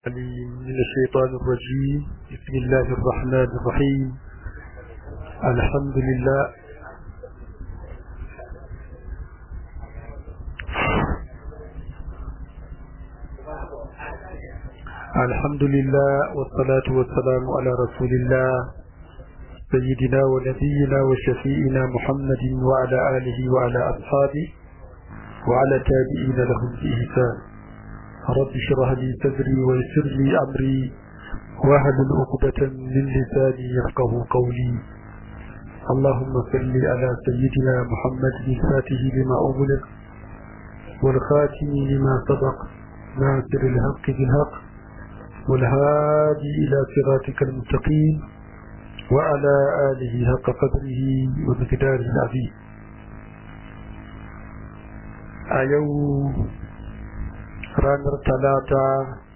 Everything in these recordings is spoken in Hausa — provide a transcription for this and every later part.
من الشيطان الرجيم بسم الله الرحمن الرحيم الحمد لله الحمد لله والصلاة والسلام على رسول الله سيدنا ونبينا وشفيئنا محمد وعلى آله وعلى أصحابه وعلى تابعين لهم بإحسان رب اشرح لي صدري ويسر لي أمري واهل عقدة من لساني يفقه قولي اللهم صل على سيدنا محمد الفاتح لما أغلق والخاتم لما سبق ناصر الحق بالحق والهادي إلى صراطك المستقيم وعلى آله حق قدره ومقداره العظيم أيو ranar talata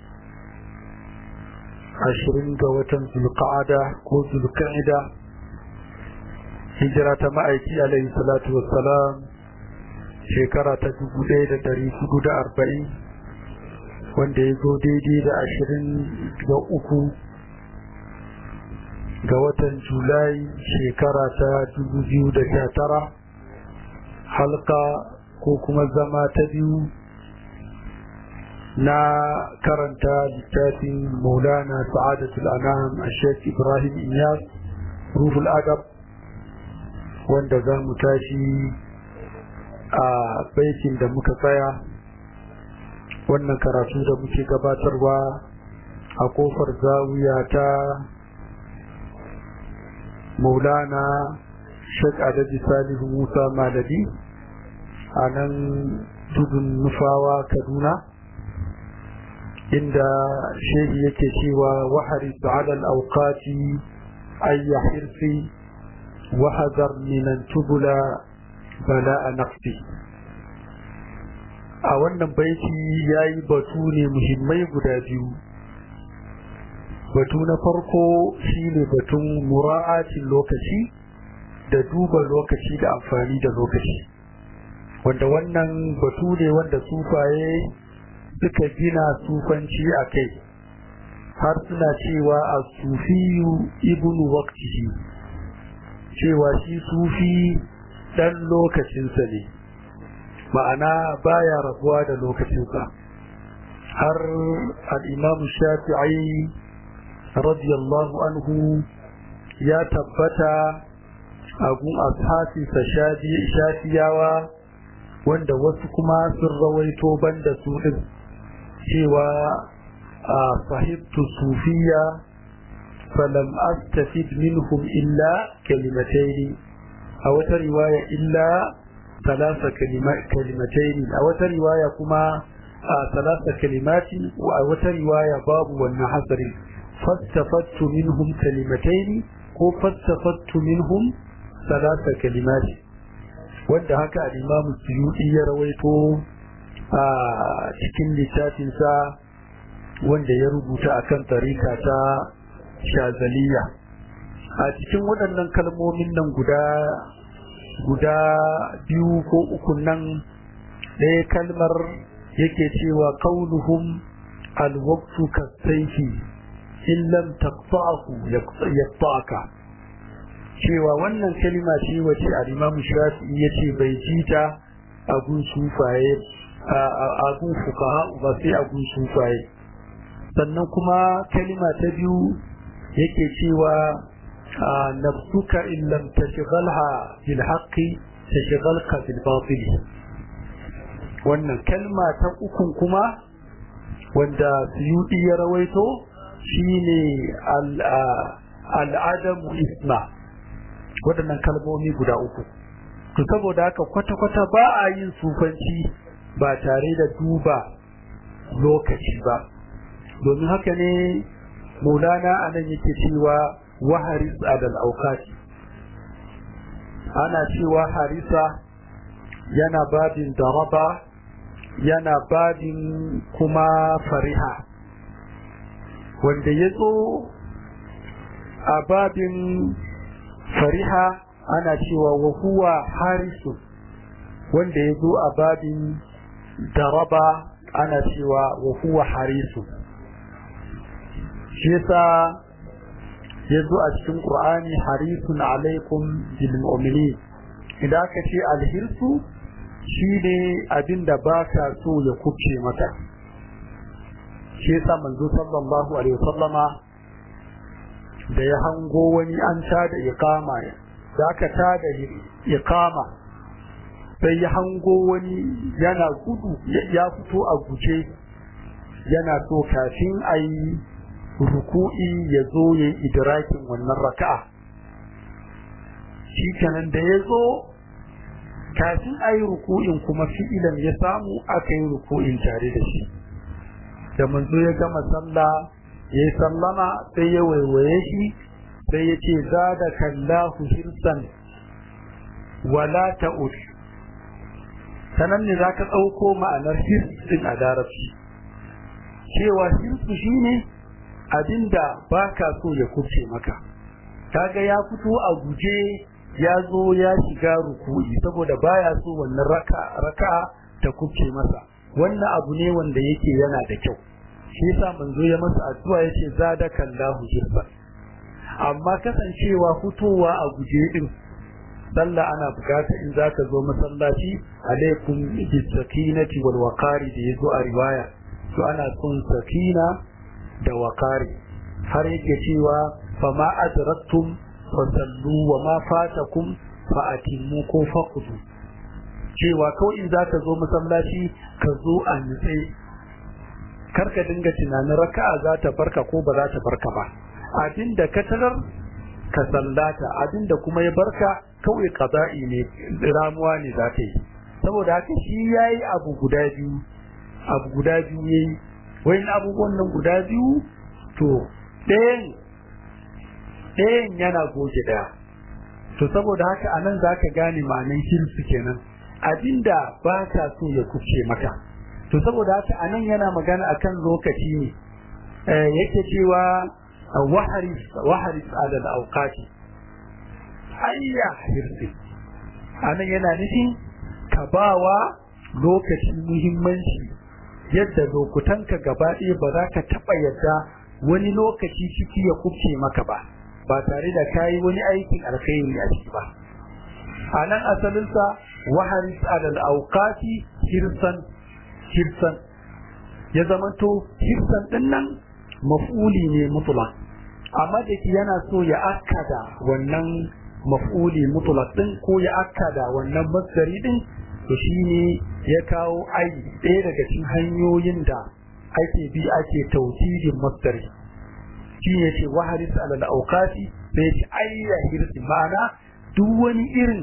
ashirin ga watan zulqa'ada ko zulqa'ida hijira ta ma'aiki alaihi salatu wassalam shekara ta dubu ɗaya da ɗari hudu da arba'in wanda ya zo daidai da ashirin ga uku ga watan julai shekara ta dubu biyu da sha tara halka ko kuma zama ta biyu na karanta littafin maulana sa'adatul anam a sheikh ibrahim iyas ruhul adab wanda za mu tashi a baikin da muka tsaya wannan karatu da muke gabatarwa a kofar zawiya ta maulana sheikh adabi salihu musa maladi a nan tudun nufawa kaduna inda shehi yake cewa wahari ala al-awqati ay hirsi wa hadar min tubula bala'a nafsi a wannan baiti yayi batu ne muhimmai guda biyu batu na farko shine batun mura'atin lokaci da duba lokaci da amfani da lokaci wanda wannan batu ne wanda sufaye suka gina sufanci a kai har suna cewa a sufiyu ibnu waqtihi cewa shi sufi dan lokacinsa ne ma'ana baya rabuwa da lokacinsa har al-imam shafi'i radiyallahu anhu ya tabbata a gun ashafinsa shafiyawa wanda wasu kuma sun rawaito banda su din cewa a sahibtu sufiya falam astafid minhum illa kalimataini a wata riwaya illa talasa kalimataini a wata riwaya kuma a talasa kalimati a wata riwaya babu wannan hasarin fastafattu minhum kalimataini ko fastafattu minhum talasa kalimati wanda haka al-imamu suyuti ya rawaito a cikin littafinsa wanda ya rubuta akan tarika ta shazaliya a cikin waɗannan kalmomin nan guda guda biyu ko uku nan ɗaya kalmar yake cewa qauluhum alwaqtu kasayfi in lam taqta'hu yaqta'aka cewa wannan kalima ce wace al-Imam Shafi'i yace bai ji ta a gun sufaye a gun fuqaha ba sai a gun sufaye sannan kuma kalima ta biyu yake cewa nafsuka in lam tashghalha bil haqqi tashghalka bil batil wannan kalma ta ukun kuma wanda Suyudi ya rawaito shine al-adamu isma waɗannan kalmomi guda uku to saboda haka kwata-kwata ba a yin sufanci ba tare da duba lokaci ba domin haka ne maulana anan yake cewa waharis adal aukati ana cewa harisa yana babin daraba yana babin kuma fariha wanda ya zo a babin fariha ana cewa wa huwa harisu wanda ya zo a babin daraba ana cewa wa huwa harisu shi yasa ya zo a cikin Qur'ani harisun alaikum bil mu'minin idan aka ce alhirsu shine abin da baka so ya kubce maka shi yasa manzo sallallahu alaihi wasallama da ya hango wani an tada iqama da aka tada iqama sai ya hango wani yana gudu ya fito a guje yana so kafin a yi ruku'i ya zo ya yi idrakin wannan raka'a shi kenan da ya zo kafin a yi ruku'in kuma fi'ilan ya samu aka yi ruku'in tare da shi da manzo ya gama sallah ya yi sallama sai ya waiwaye shi sai ya ce za da kallahu hirsan wala ta'ud sanan ne za ka ɗauko ma'anar hirsin a larabci cewa hirsu shine abinda ba ka so ya kubce maka kaga ya fito a guje ya zo ya shiga ruku'i saboda baya so wannan raka raka ta kubce masa wannan abu ne wanda yake yana da kyau shi yasa manzo ya masa addu'a yace zadaka Allahu jirba amma kasancewa fitowa a guje din sallah ana bukata in zaka zo masallaci alaikum bis sakinati wal waqari da yazo a riwaya to ana son sakina da waqari har yake cewa fama adraktum fasallu wa ma fatakum fa atimmu ko faqudu cewa kawai in zaka zo masallaci ka zo a nitse karka dinga tunanin raka'a za ta barka ko ba za ta barka ba abinda ka tarar ka sallata abinda kuma ya barka kawai qada'i ne ramuwa ne za ta yi saboda haka shi yayi abu guda biyu abu guda biyu yayi wayin abubuwan nan guda biyu to ɗayan ɗayan yana goge ɗaya to saboda haka anan zaka gane ma'anan hirsu kenan abinda ba ka so ya kuce maka to saboda haka anan yana magana akan lokaci ne yake cewa waharis waharis adal awqati ayya hirsi anan yana nufin ka bawa lokaci muhimmanci yadda lokutanka gaba ɗaya ba za ka taɓa yadda wani lokaci ciki ya kubce maka ba ba tare da kayi wani aikin alkhairi a ciki ba a nan asalinsa waharis adal auqati hirsan hirsan ya zamanto hirsan din nan maf'uli ne mutlaq amma da ke yana so ya akkada wannan maf'uli mutlaq din ko ya akkada wannan masdari din to shine ya kawo ai ɗaya daga cikin hanyoyin da ake bi ake tawjidin masdari shi ne ce waharis alal auqati sai ce ayya hirsi ma'ana duk wani irin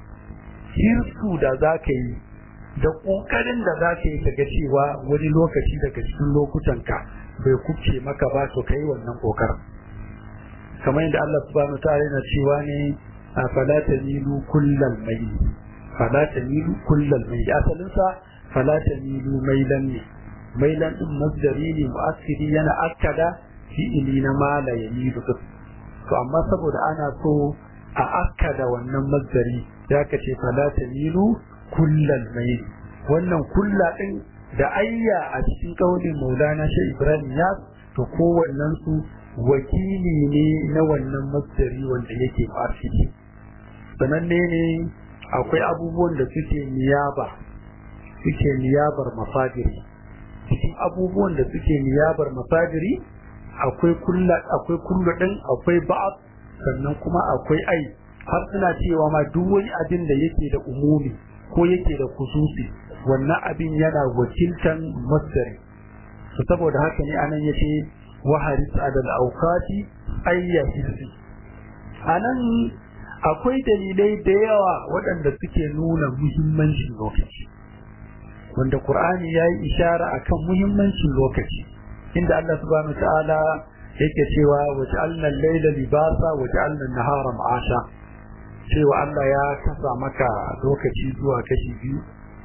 hirsu da za ka yi da ƙoƙarin da za ka yi kaga cewa wani lokaci daga cikin lokutanka bai kubce maka ba to kai wannan ƙoƙarin kamar yadda Allah subhanahu ta'ala yana cewa ne fala tamilu kullal mayl fala tamilu kullal mayl asalin sa fala tamilu mailan ne mailan din masdari ne mu'assiri yana akkada fi'ili na mala yamilu to amma saboda ana so a akkada wannan masdari ya ka ce fala tamilu kullal mayl wannan kulla din da ayya a cikin kaulin Maulana Sheikh Ibrahim ya to kowannen su wakili ne na wannan masdari wanda yake fasiki sananne ne akwai abubuwan da suke niyaba suke niyabar mafadiri cikin abubuwan da suke niyabar mafadiri akwai kulla akwai kullu din akwai ba'd sannan kuma akwai ai har suna cewa ma duk wani abin da yake da umumi ko yake da kususi wannan abin yana wakiltan masdari to saboda haka ne anan yace wa haris adal awqati ayya hirsi anan akwai dalilai da yawa waɗanda suke nuna muhimmancin lokaci wanda Qur'ani ya yi ishara akan muhimmancin lokaci inda Allah subhanahu ta'ala yake cewa waj'alna al-layla libasa waj'alna an-nahara ma'asha cewa Allah ya kasa maka lokaci zuwa kashi biyu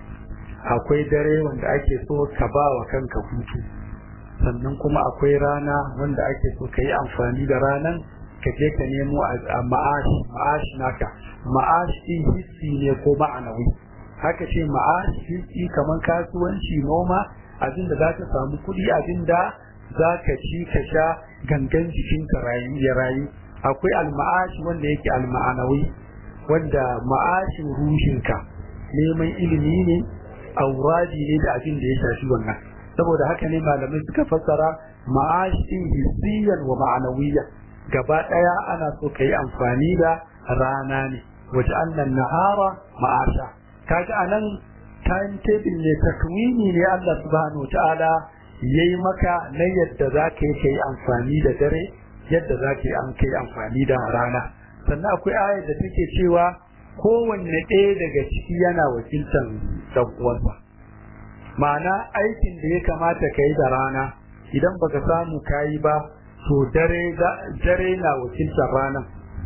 akwai dare wanda ake so ka ba wa kanka hutu sannan kuma akwai rana wanda ake so ka yi amfani da ranan ka je ka nemo a ma'ashi ma'ashi naka ma'ashi hissi ne ko ma'anawi haka ce ma'ashi hissi kamar kasuwanci noma abinda za ka samu kuɗi abinda za ka ci ka sha gangan jikinka ya rayu akwai alma'ashi wanda yake alma'anawi wanda ma'ashin ruhinka neman ilimi ne auradi ne da abin da ya shafi wannan saboda haka ne malamai suka fassara ma'ashin hissiyan wa ma'anawiyya gaba daya ana so ka yi amfani da rana ne waje annan nahara ma'asha kaga anan timetable ne takwini ne Allah subhanahu ta'ala yayi maka na yadda za ka yi kai amfani da dare yadda za ka yi an kai amfani da rana sannan akwai ayar da take cewa kowanne ɗaya daga ciki yana wakiltar ɗan uwansa ma'ana aikin da ya kamata ka yi da rana idan baka samu ka yi ba to dare dare na wakiltar ranar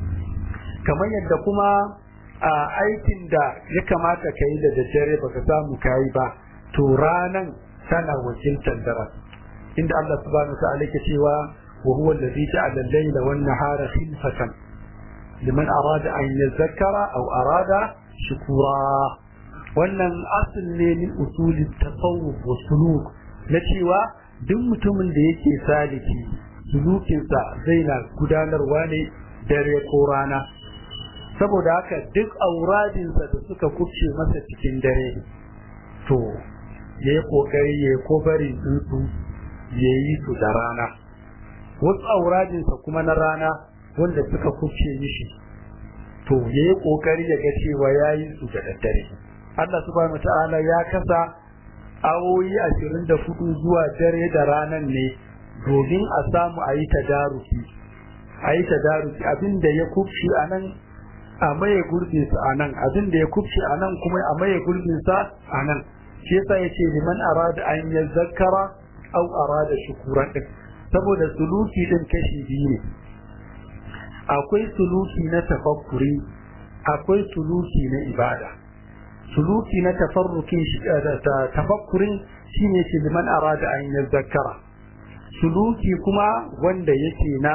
kamar yadda kuma a aikin da ya kamata ka yi da daddare baka samu ka yi ba to ranan tana wakiltar daren inda Allah subhanahu wa ta'ala ke cewa wa huwa alladhi ja'ala al-layla wan-nahara khilfatan liman arada an yazakkara aw arada shukura wannan asal ne min usuli tasawuf wa suluk na cewa duk mutumin da yake saliki sulukinsa zai na gudanarwa ne dare ko rana saboda haka duk auradinsa da suka kubce masa cikin dare to ya yi kokari ya yi kobarin tsuntsu ya yi su da rana wasu auradinsa kuma na rana wanda suka kubce mishi to ya yi kokari ya ga cewa ya yi su da daddare Allah subhanahu ta'ala ya kasa awoyi ashirin da hudu zuwa dare da ranan ne domin a samu a yi tadaruki a yi tadaruki abinda ya kubce a nan a maye gurbinsa a nan abinda ya kubce a nan kuma a maye gurbinsa a nan shi yasa ya ce liman arada an ya zakara au arada shukuran din saboda suluki din kashi biyu ne akwai suluki na tafakkuri akwai suluki na ibada suluki na tafarrukin tafakkurin shine ce liman arada an ya zakara suluki kuma wanda yake na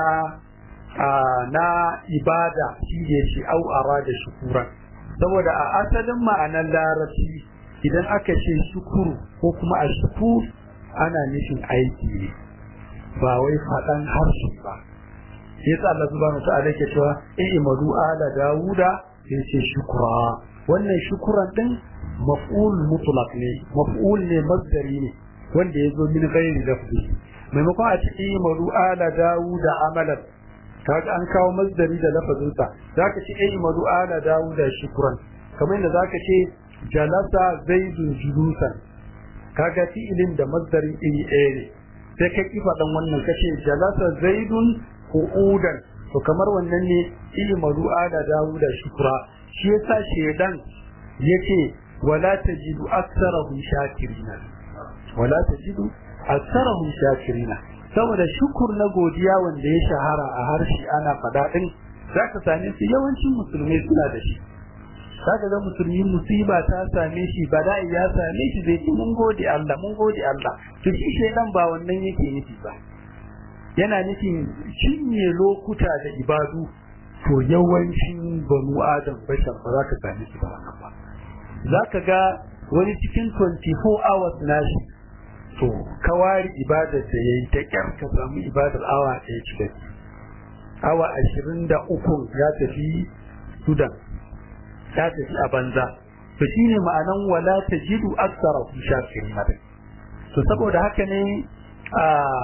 na ibada shi ne shi au arada shukuran saboda a asalin ma'anar larabci idan aka ce shukuru ko kuma a shukur ana nufin aiki ne ba wai faɗan harshe ba yasa Allah subhanahu ta'ala ke cewa i'malu ala dawuda yace shukura wannan shukuran din maf'ul mutlaq ne maf'ul ne masdari ne wanda yazo min ghairi lafzi maimakon a ce i'malu ala dawuda amalan kaga an kawo masdari da lafazin sa zaka ce i'malu ala dawuda shukran kamar yadda zaka ce jalasa zaidun julusan kaga fi'ilin da masdarin iri ɗaya ne sai ka kifa dan wannan kace jalasa zaidun qu'udan to kamar wannan ne i'malu ala dawuda shukra shi yasa shedan yace wala tajidu aktsarahum shakirina wala tajidu aktsarahum shakirina saboda shukur na godiya wanda ya shahara a harshe ana fada din zaka same su yawancin musulmai suna da shi zaka ga musulmi musiba ta same shi bala'i ya same shi zai ce mun gode Allah mun gode Allah to shi shedan ba wannan yake nufi ba yana nufin cinye lokuta da ibadu to yawancin banu adam bashar ba za ka same shi ba wannan ba za ka ga wani cikin 24 hours nashi to kawari ibadar da ya yi ta kyar ka samu ibadar awa ɗaya cikin awa ashirin da uku ya tafi sudan ya tafi a banza to shine ma'anan wala ta jidu aksara ku shafirin madin to saboda haka ne a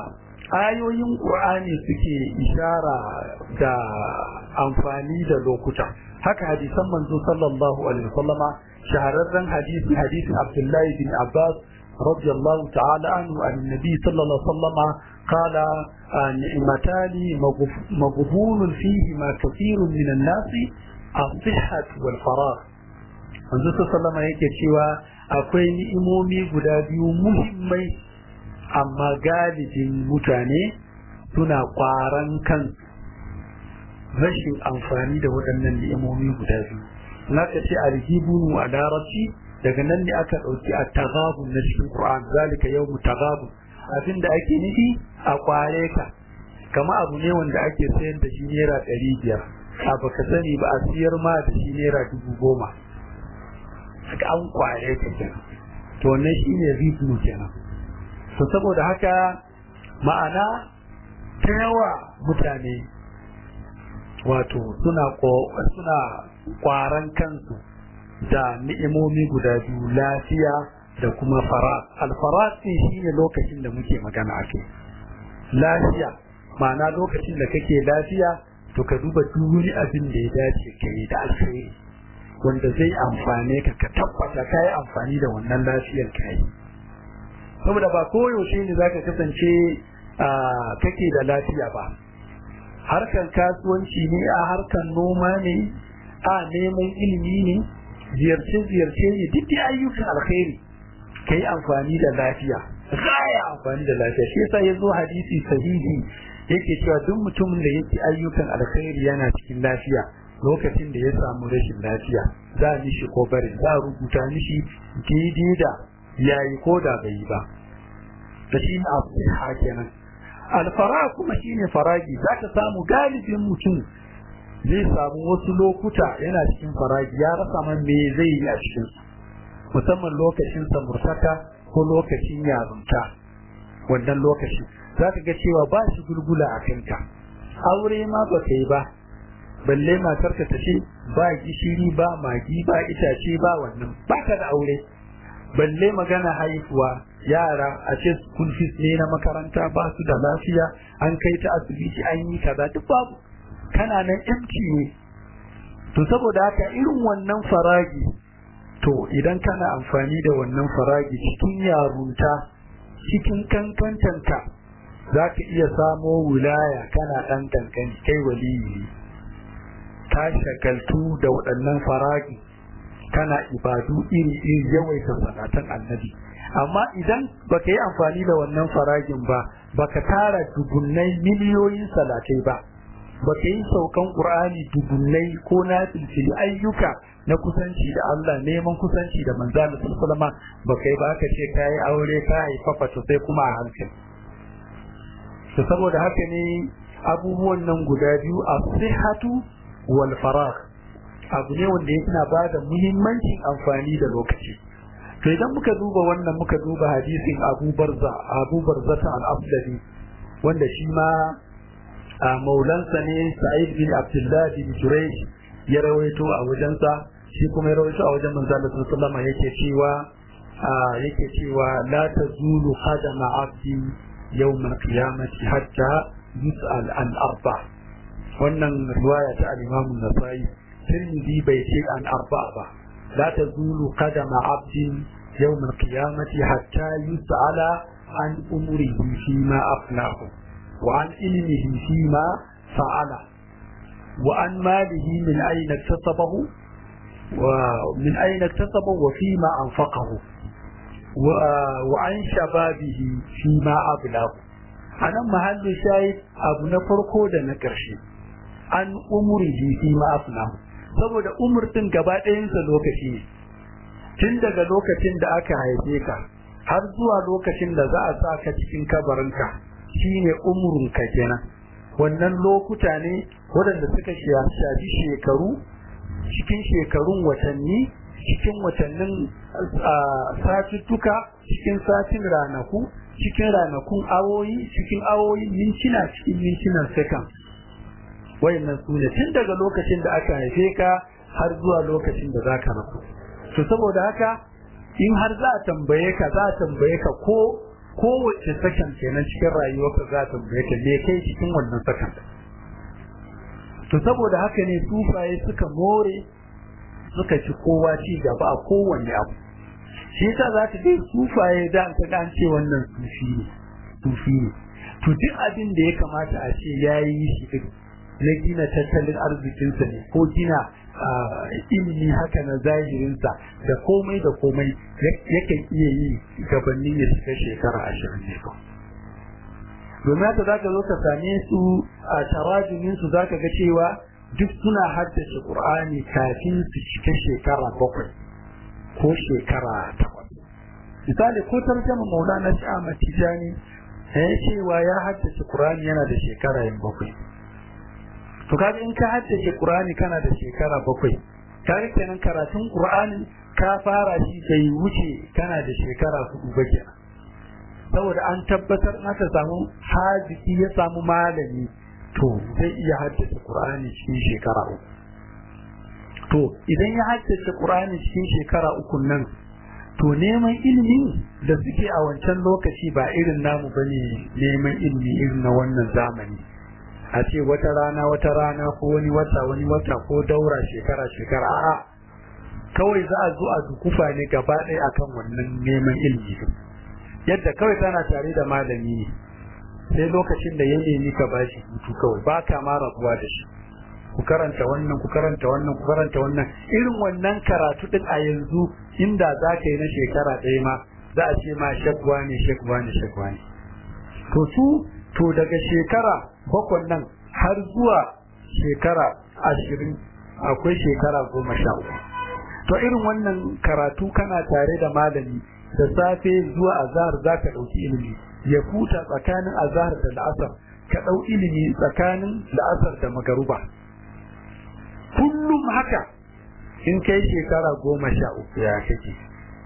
ayoyin ƙur'ani suke ishara da amfani da lokuta haka hadisan manzo sallallahu alaihi wasallama shahararren hadisi hadisin abdullahi bin abbas رضي الله تعالى عنه عن النبي صلى الله عليه وسلم قال نعمتان مغبون فيهما كثير من الناس الصحة والفراغ manzo sallama yake cewa akwai ni'imomi guda biyu muhimmai amma galibin mutane suna kwaran kan rashin amfani da waɗannan ni'imomi guda biyu naka ce alhibunu a larabci daga nan ne aka ɗauki a tagabun na cikin Qur'an zalika yawmu tagabun abin da ake nufi a kware ka kama abu ne wanda ake sayar da shi naira ɗari biyar a baka sani ba a siyar ma da shi naira dubu goma haka an kware ka kenan to wannan shi ne ritmu kenan to saboda haka ma'ana ta yawa mutane wato suna suna kwaran kansu da ni'imomi guda biyu lafiya da kuma fara alfarat din shine lokacin da muke magana ake lafiya ma'ana lokacin da kake lafiya to ka duba duk wani abin da ya dace ka yi da alkhairi wanda zai amfane ka ka tabbata ka yi amfani da wannan lafiyar ka yi saboda ba koyaushe ne zaka kasance kake da lafiya ba harkar kasuwanci ne a harkar noma ne a neman ilimi ne ziyarce-ziyarce ne duk da ayyukan alkhairi ka yi amfani da lafiya ya amfani da lafiya shi yasa ya zo hadisi sahihi yake cewa duk mutumin da yake ayyukan alkhairi yana cikin lafiya lokacin da ya samu rashin lafiya za a mishi ko bari za a rubuta mishi daidai da yayi ko da bai yi ba da shi ne abu kenan alfara kuma shine faragi za ka samu galibin mutum zai samu wasu lokuta yana cikin faragi ya rasa man me zai yi a cikin musamman lokacin samurtaka ko lokacin yarunta wannan lokaci za ka ga cewa ba shi gulgula a kanka aure ma ba ka yi ba balle matarka ta ce ba gishiri ba magi ba itace ba wannan ba ka da aure balle magana haihuwa yara a ce school fees ne na makaranta ba su da lafiya an kai ta asibiti an yi kaza duk babu kana nan empty ne to saboda haka irin wannan faragi to idan kana amfani da wannan faragi cikin yarunta cikin kankantanka za ka iya samo wilaya kana ɗan kankani kai waliyi ka shagaltu da waɗannan faragi kana ibadu iri-iri yawaita salatan annabi amma idan baka yi amfani da wannan faragin ba baka tara dubunnai miliyoyin salatai ba baka yi saukan qur'ani dubunnai ko na filfili ayyuka na kusanci da Allah neman kusanci da manzalin sallama baka yi ba ka ce ka yi aure ka haifafa to sai kuma a hankali to saboda haka ne abubuwan nan guda biyu a sihatu wal faragh abu ne wanda yana ba da muhimmancin amfani da lokaci to idan muka duba wannan muka duba hadisin Abu Barza Abu Barza ta al-Abdali wanda shi ma a maulansa ne Sa'id bin Abdullah bin Jurayj ya rawaito a wajensa shi kuma ya rawaito a wajen manzo Allah sallallahu alaihi yake cewa yake cewa la tazulu qadama 'abdi yawm al-qiyamati hatta yus'al an arba wannan riwaya ta al-Imam an-Nasa'i Tirmidhi bai ce an arba ba لا تزول قدم عبد يوم القيامة حتى يسأل عن أمره فيما أفناه وعن علمه فيما فعله وعن ماله من أين اكتسبه ومن أين اكتسبه وفيما أنفقه وعن شبابه فيما أبلغ أنا محل شاهد أبو نفرقو da na ƙarshe an umurihi fi ma afnahu saboda umurtin gaba ɗayansa lokaci ne tun daga lokacin da aka haife ka har zuwa lokacin da za a sa ka cikin kabarinka shine umurunka kenan wannan lokuta ne waɗanda suka shafi shekaru cikin shekarun watanni cikin watannin satuttuka cikin satin ranaku cikin ranakun awoyi cikin awoyi mintuna cikin mintunan second wayannan su ne tun daga lokacin da aka haife ka har zuwa lokacin da za ka rasu to saboda haka in har za a tambaye ka za a tambaye ka ko kowace sakan kenan cikin rayuwarka za a tambaye ka me kai cikin wannan sakan to saboda haka ne sufaye suka more suka ci kowa ci gaba a kowanne abu shi yasa za ka ga sufaye da an ta an ce wannan sufi ne sufi ne to duk abin da ya kamata a ce yayi shi din na gina tattalin arzikinsa ne ko gina ilimi haka na zahirinsa da komai da komai yakan iya yi gabanin ya shiga shekara ashirin ne domin haka za ka zo ka same su a tarajumin su za ka ga cewa duk suna haddace qur'ani kafin su cika shekara bakwai ko shekara takwas misali ko tarjama maulana sha'ama tijani ya cewa ya haddace qur'ani yana da shekara yin bakwai to kaga in ka haddace Qur'ani kana da shekara bakwai kaga kenan karatun Qur'ani ka fara shi bai wuce kana da shekara hudu ba kenan saboda an tabbatar aka samu haziki ya samu malami to zai iya haddace Qur'ani cikin shekara uku to idan ya haddace Qur'ani cikin shekara uku nan to neman ilimin da suke a wancan lokaci ba irin namu bane neman ilimi irin na wannan zamani a ce wata rana wata rana ko wani wata wani wata ko daura shekara shekara a'a kawai za a zo a dukufa ne gaba ɗaya akan wannan neman ilimi yadda kawai tana tare da malami ne sai lokacin da ya nemi ka bashi hutu kawai ba ka ma rabuwa da shi ku karanta wannan ku karanta wannan ku karanta wannan irin wannan karatu din a yanzu inda za ka yi na shekara ɗaya ma za a ce ma shakwa ne shakwa ne shakwa ne to su to daga shekara bakwan nan har zuwa shekara ashirin akwai shekara goma sha uku to irin wannan karatu kana tare da malami da safe zuwa azahar za ka ɗauki ilimi ya huta tsakanin azahar da la'asar ka ɗau ilimi tsakanin la'asar da magaruba kullum haka in kai shekara goma sha uku ya kake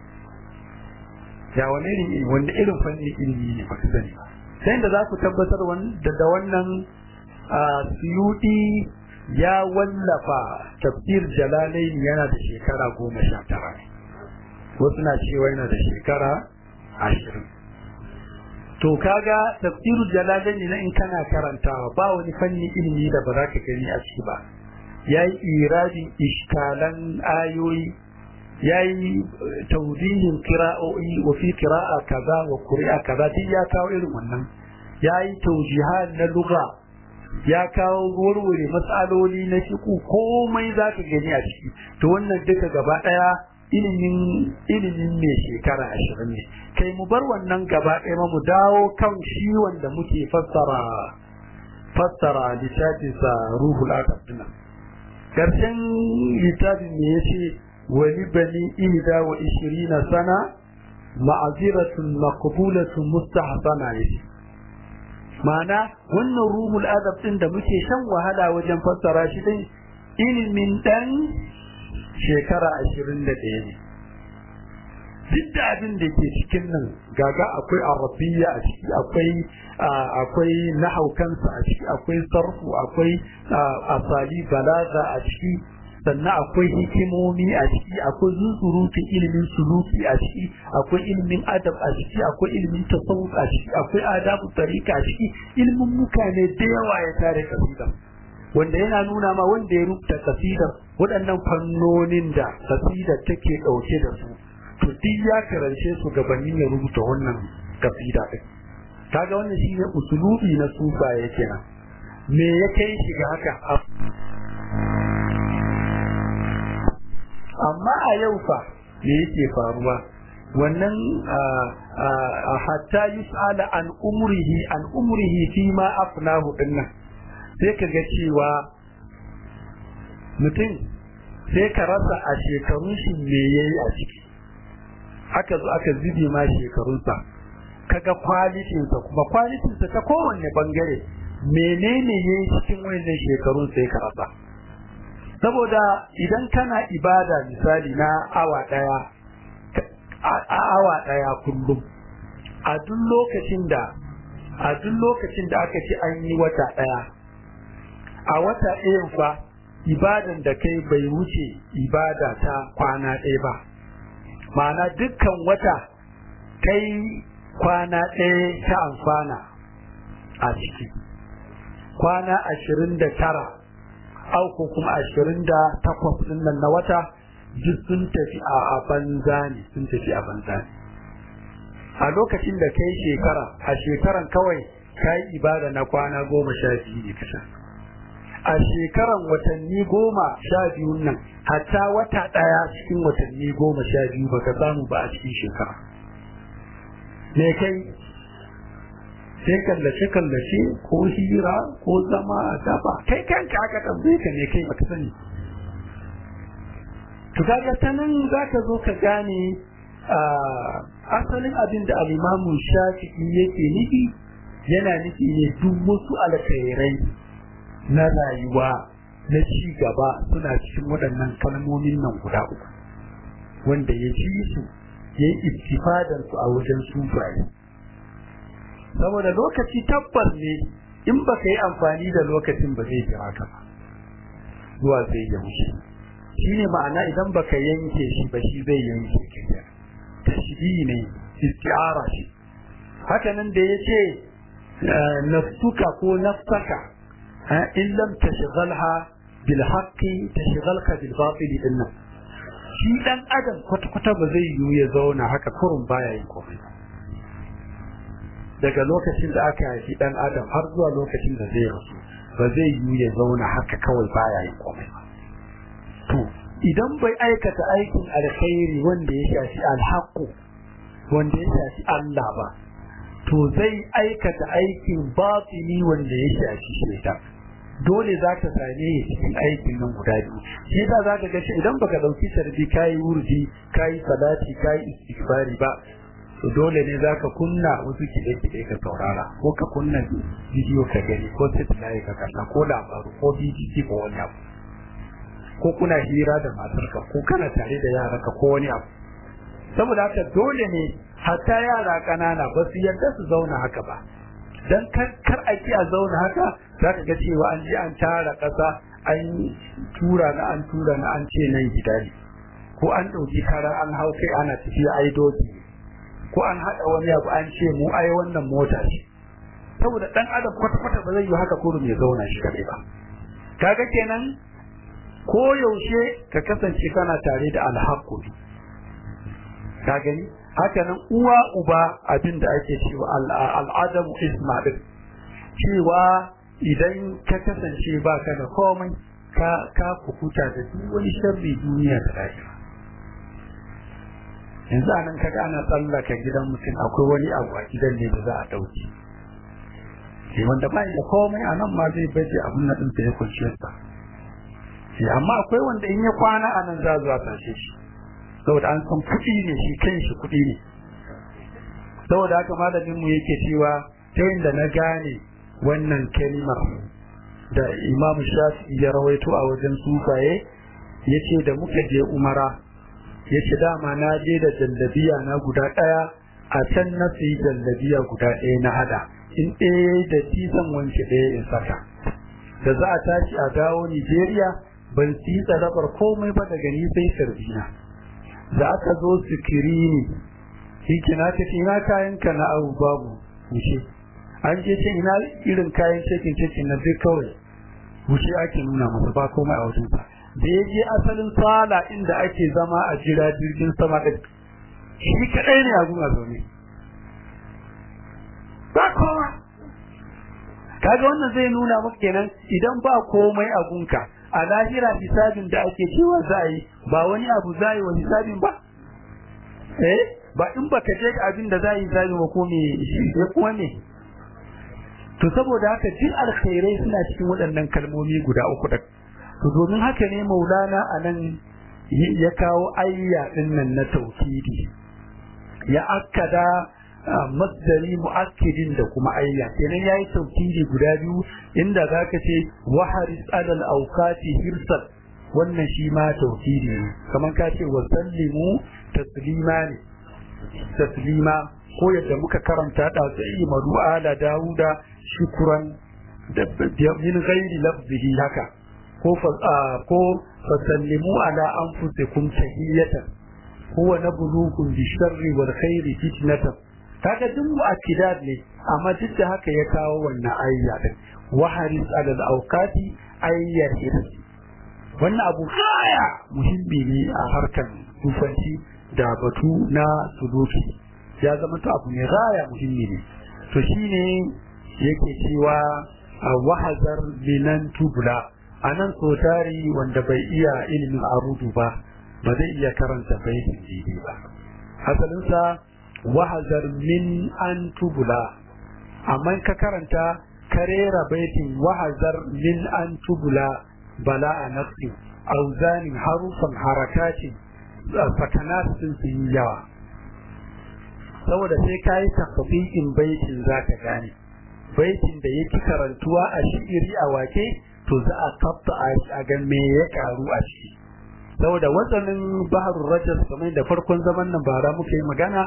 ya wani irin wanda irin fannin ilimi ne baka sani ba sai da za ku tabbatar da wannan suyuti ya wallafa tafsir jalalain yana da shekara goma sha tara wasu na cewa yana da shekara ashirin to kaga tafsiru jalalain na in kana karantawa ba wani fanni ilimi da ba za ka gani a ciki ba ya yi iradin iskalan ayoyi ya yi taudihin kira'o'i wa fi kira'a kaza wa kuri'a kaza duk ya kawo irin wannan ya yi taujihan na lugha ya kawo warware matsaloli na fiku komai za ka gani a ciki to wannan duka gaba ɗaya ilimin ilimin mai shekara ashirin ne kai mu bar wannan gaba ɗaya mu dawo kan shi wanda muke fassara fassara littafinsa ruhul adab dinnan karshen littafin ne ya ce wani bani ihda wa ishirina sana ma'aziratun maqbulatun mustahsana ya ce ma'ana wannan ruhul adab din da muke shan wahala wajen fassara shi din ilimin dan shekara ashirin da ɗaya ne duk da abin da ke cikin nan gaga akwai arabiya a ciki akwai akwai nahaukansa a ciki akwai sarfu akwai asali balaga a ciki sannan akwai hikimomi a ciki akwai zunzurutun ilimin suluki a ciki akwai ilimin adab a ciki akwai ilimin tasawuf a ciki akwai adabu tarika a ciki ilimin mutane da yawa ya tare kasida wanda yana nuna ma wanda ya rubuta kasidar waɗannan fannonin da kasidar take ɗauke da su to duk ya karance su gabanin ya rubuta wannan kasida din kaga wannan shine usulubi na sufaye kenan me ya kai shi ga haka amma a yau fa me yake faruwa wannan hatta yus'ala an umrihi an umrihi fi ma afnahu dinnan sai ka ga cewa mutum sai ka rasa a shekarun shi me yayi a ciki aka zo aka zube ma shekarunsa kaga kwalitinsa kuma kwalitinsa ta kowanne bangare menene yayi cikin wannan shekarun sai ka rasa saboda idan kana ibada misali na awa daya a awa daya kullum a duk lokacin da a duk lokacin da aka ce an yi wata daya a wata ɗayan fa ibadan da kai bai wuce ibada ta kwana ɗaya ba ma'ana dukkan wata kai kwana ɗaya ta amfana a ciki kwana ashirin da tara au ko kuma ashirin da takwas ɗin nan na wata duk sun tafi a banza ne sun tafi a banza ne a lokacin da kai shekara a shekaran kawai ka yi ibada na kwana goma sha biyu ne kusa a shekaran watanni goma sha biyu nan hatta wata ɗaya cikin watanni goma sha biyu baka samu ba a cikin shekara me kai sai kallace kallace ko hira ko zama a gaba kai kanka aka tambaye ka ne kai baka sani to kaga ta nan zaka zo ka gane asalin abin da al-Imamu Shafi'i yake nufi yana nufi ne duk wasu alkhairai na rayuwa na ci gaba suna cikin waɗannan kalmomin nan guda uku wanda ya ji su ya yi istifadan su a wajen sufaye saboda lokaci tabbas ne in baka yi amfani da lokacin ba zai jira ka ba zuwa zai ya wuce shine ma'ana idan baka yanke shi ba shi zai yanke ka tashbihi ne isti'ara shi haka nan da yace nafsuka ko nafsaka in lam tashghalha bil haqqi tashghalka bil batil dinnan shi dan adam kwata kwata ba zai yiwu ya zauna haka kurun baya yin komai daga lokacin da aka haifi dan adam har zuwa lokacin da zai rasu ba zai yiwu ya zauna haka kawai baya yin komai to idan bai aikata aikin alkhairi wanda ya shafi alhaqu wanda ya shafi Allah ba to zai aikata aikin batini wanda ya shafi shaitan dole za ka same cikin aikin nan guda biyu shi yasa za ka ga shi idan baka dauki tarbi kayi wurdi kayi salati kayi istighfari ba to dole ne za ka kunna wasu kiɗe-kiɗe ka saurara ko ka kunna bidiyo ka gani ko satellite ka kalla ko labaru ko BBC ko wani abu ko kuna hira da matarka ko kana tare da yaranka ko wani abu saboda haka dole ne hatta yara ƙanana ba su yarda su zauna haka ba dan kar a ki a zauna haka za ka ga cewa an ji an tara ƙasa an tura na an tura na an ce nan gida ne ko an ɗauki kara an hau kai ana tafiya ai doki ko an haɗa wani abu an ce mu ai wannan mota ce saboda ɗan adam kwata-kwata ba zai yi haka kurum ya zauna shi kaɗai ba kaga kenan ko yaushe ka kasance kana tare da alhaƙuri ka gani haka nan uwa uba abin da ake cewa al'adamu isma din cewa idan ka kasance ba ka da komai ka ka kukuta da duk wani sharri duniya da lahira yanzu anan kaga ana tsallaka gidan mutum akwai wani abu a gidan ne da za a dauke sai wanda ba da komai a nan ma zai baje abun na din ya kwanciyar sa amma akwai wanda in ya kwana a nan za zuwa tashe shi saboda an san kuɗi ne shi kanshi kuɗi ne saboda haka malamin mu yake cewa ta yadda na gane wannan kalmar da Imam Shafi'i ya rawaito a wajen sufaye yace da muka je Umara yace dama na je da jallabiya na guda ɗaya a can na fi jallabiya guda ɗaya na hada in ɗaya da tisan wanke ɗaya in saka da za a tashi a dawo Nigeria ban ci tsarabar komai ba daga ni sai sarbina da aka zo sikirini shi na ta ina kayan ka na abu babu wuce an je ce ina irin kayan cikin cikin na duk kawai wuce ake nuna masa ba komai a wajen sa da ya je asalin sala inda ake zama a jira jirgin sama da shi kadai ne a gun zaune ba kowa kaga wannan zai nuna maka kenan idan ba komai a gunka a lahira hisabin da ake cewa za a yi ba wani abu za yi wa hisabin ba eh ba in baka je ga abin da za yi hisabi ba ko me ya kuma ne to saboda haka duk alkhairai suna cikin waɗannan kalmomi guda uku da to domin haka ne maulana anan ya kawo ayya din nan na tauhidi ya akkada masdari mu'akkidin da kuma ayya kenan yayi tauhidi guda biyu inda zaka ce waharis alal awqati hirsal wannan shi ma tauhidi ne kamar ka ce wa sallimu taslima ne taslima ko yadda muka karanta da sai madu ala dauda shukran da min ghairi lafzihi haka ko fa ko fasallimu ala anfusikum tahiyatan huwa nabluukum bi sharri wal khairi fitnatan kaga duk mu'akkidat ne amma duk da haka ya kawo wannan ayya din waharis alal awqati ayyar hirsi wannan abu haya muhimmi ne a harkar tufanci da batu na suluki ya zama to abu mai raya muhimmi ne to shine yake cewa a wahazar minan tubula a nan tari wanda bai iya ilimin arudu ba ba zai iya karanta baitin jini ba asalinsa wahazar min an tubula amma ka karanta karera baitin wahazar min an tubula bala a nafsi auzanin harufan harakacin sakanat sun su yi yawa saboda sai ka yi tafafikin baitin za ka gane baitin da yake karantuwa a shi'iri a wake to za a kafta a ga me ya karu a ciki saboda wasannin baharun rajas kamar da farkon zaman nan bara muka yi magana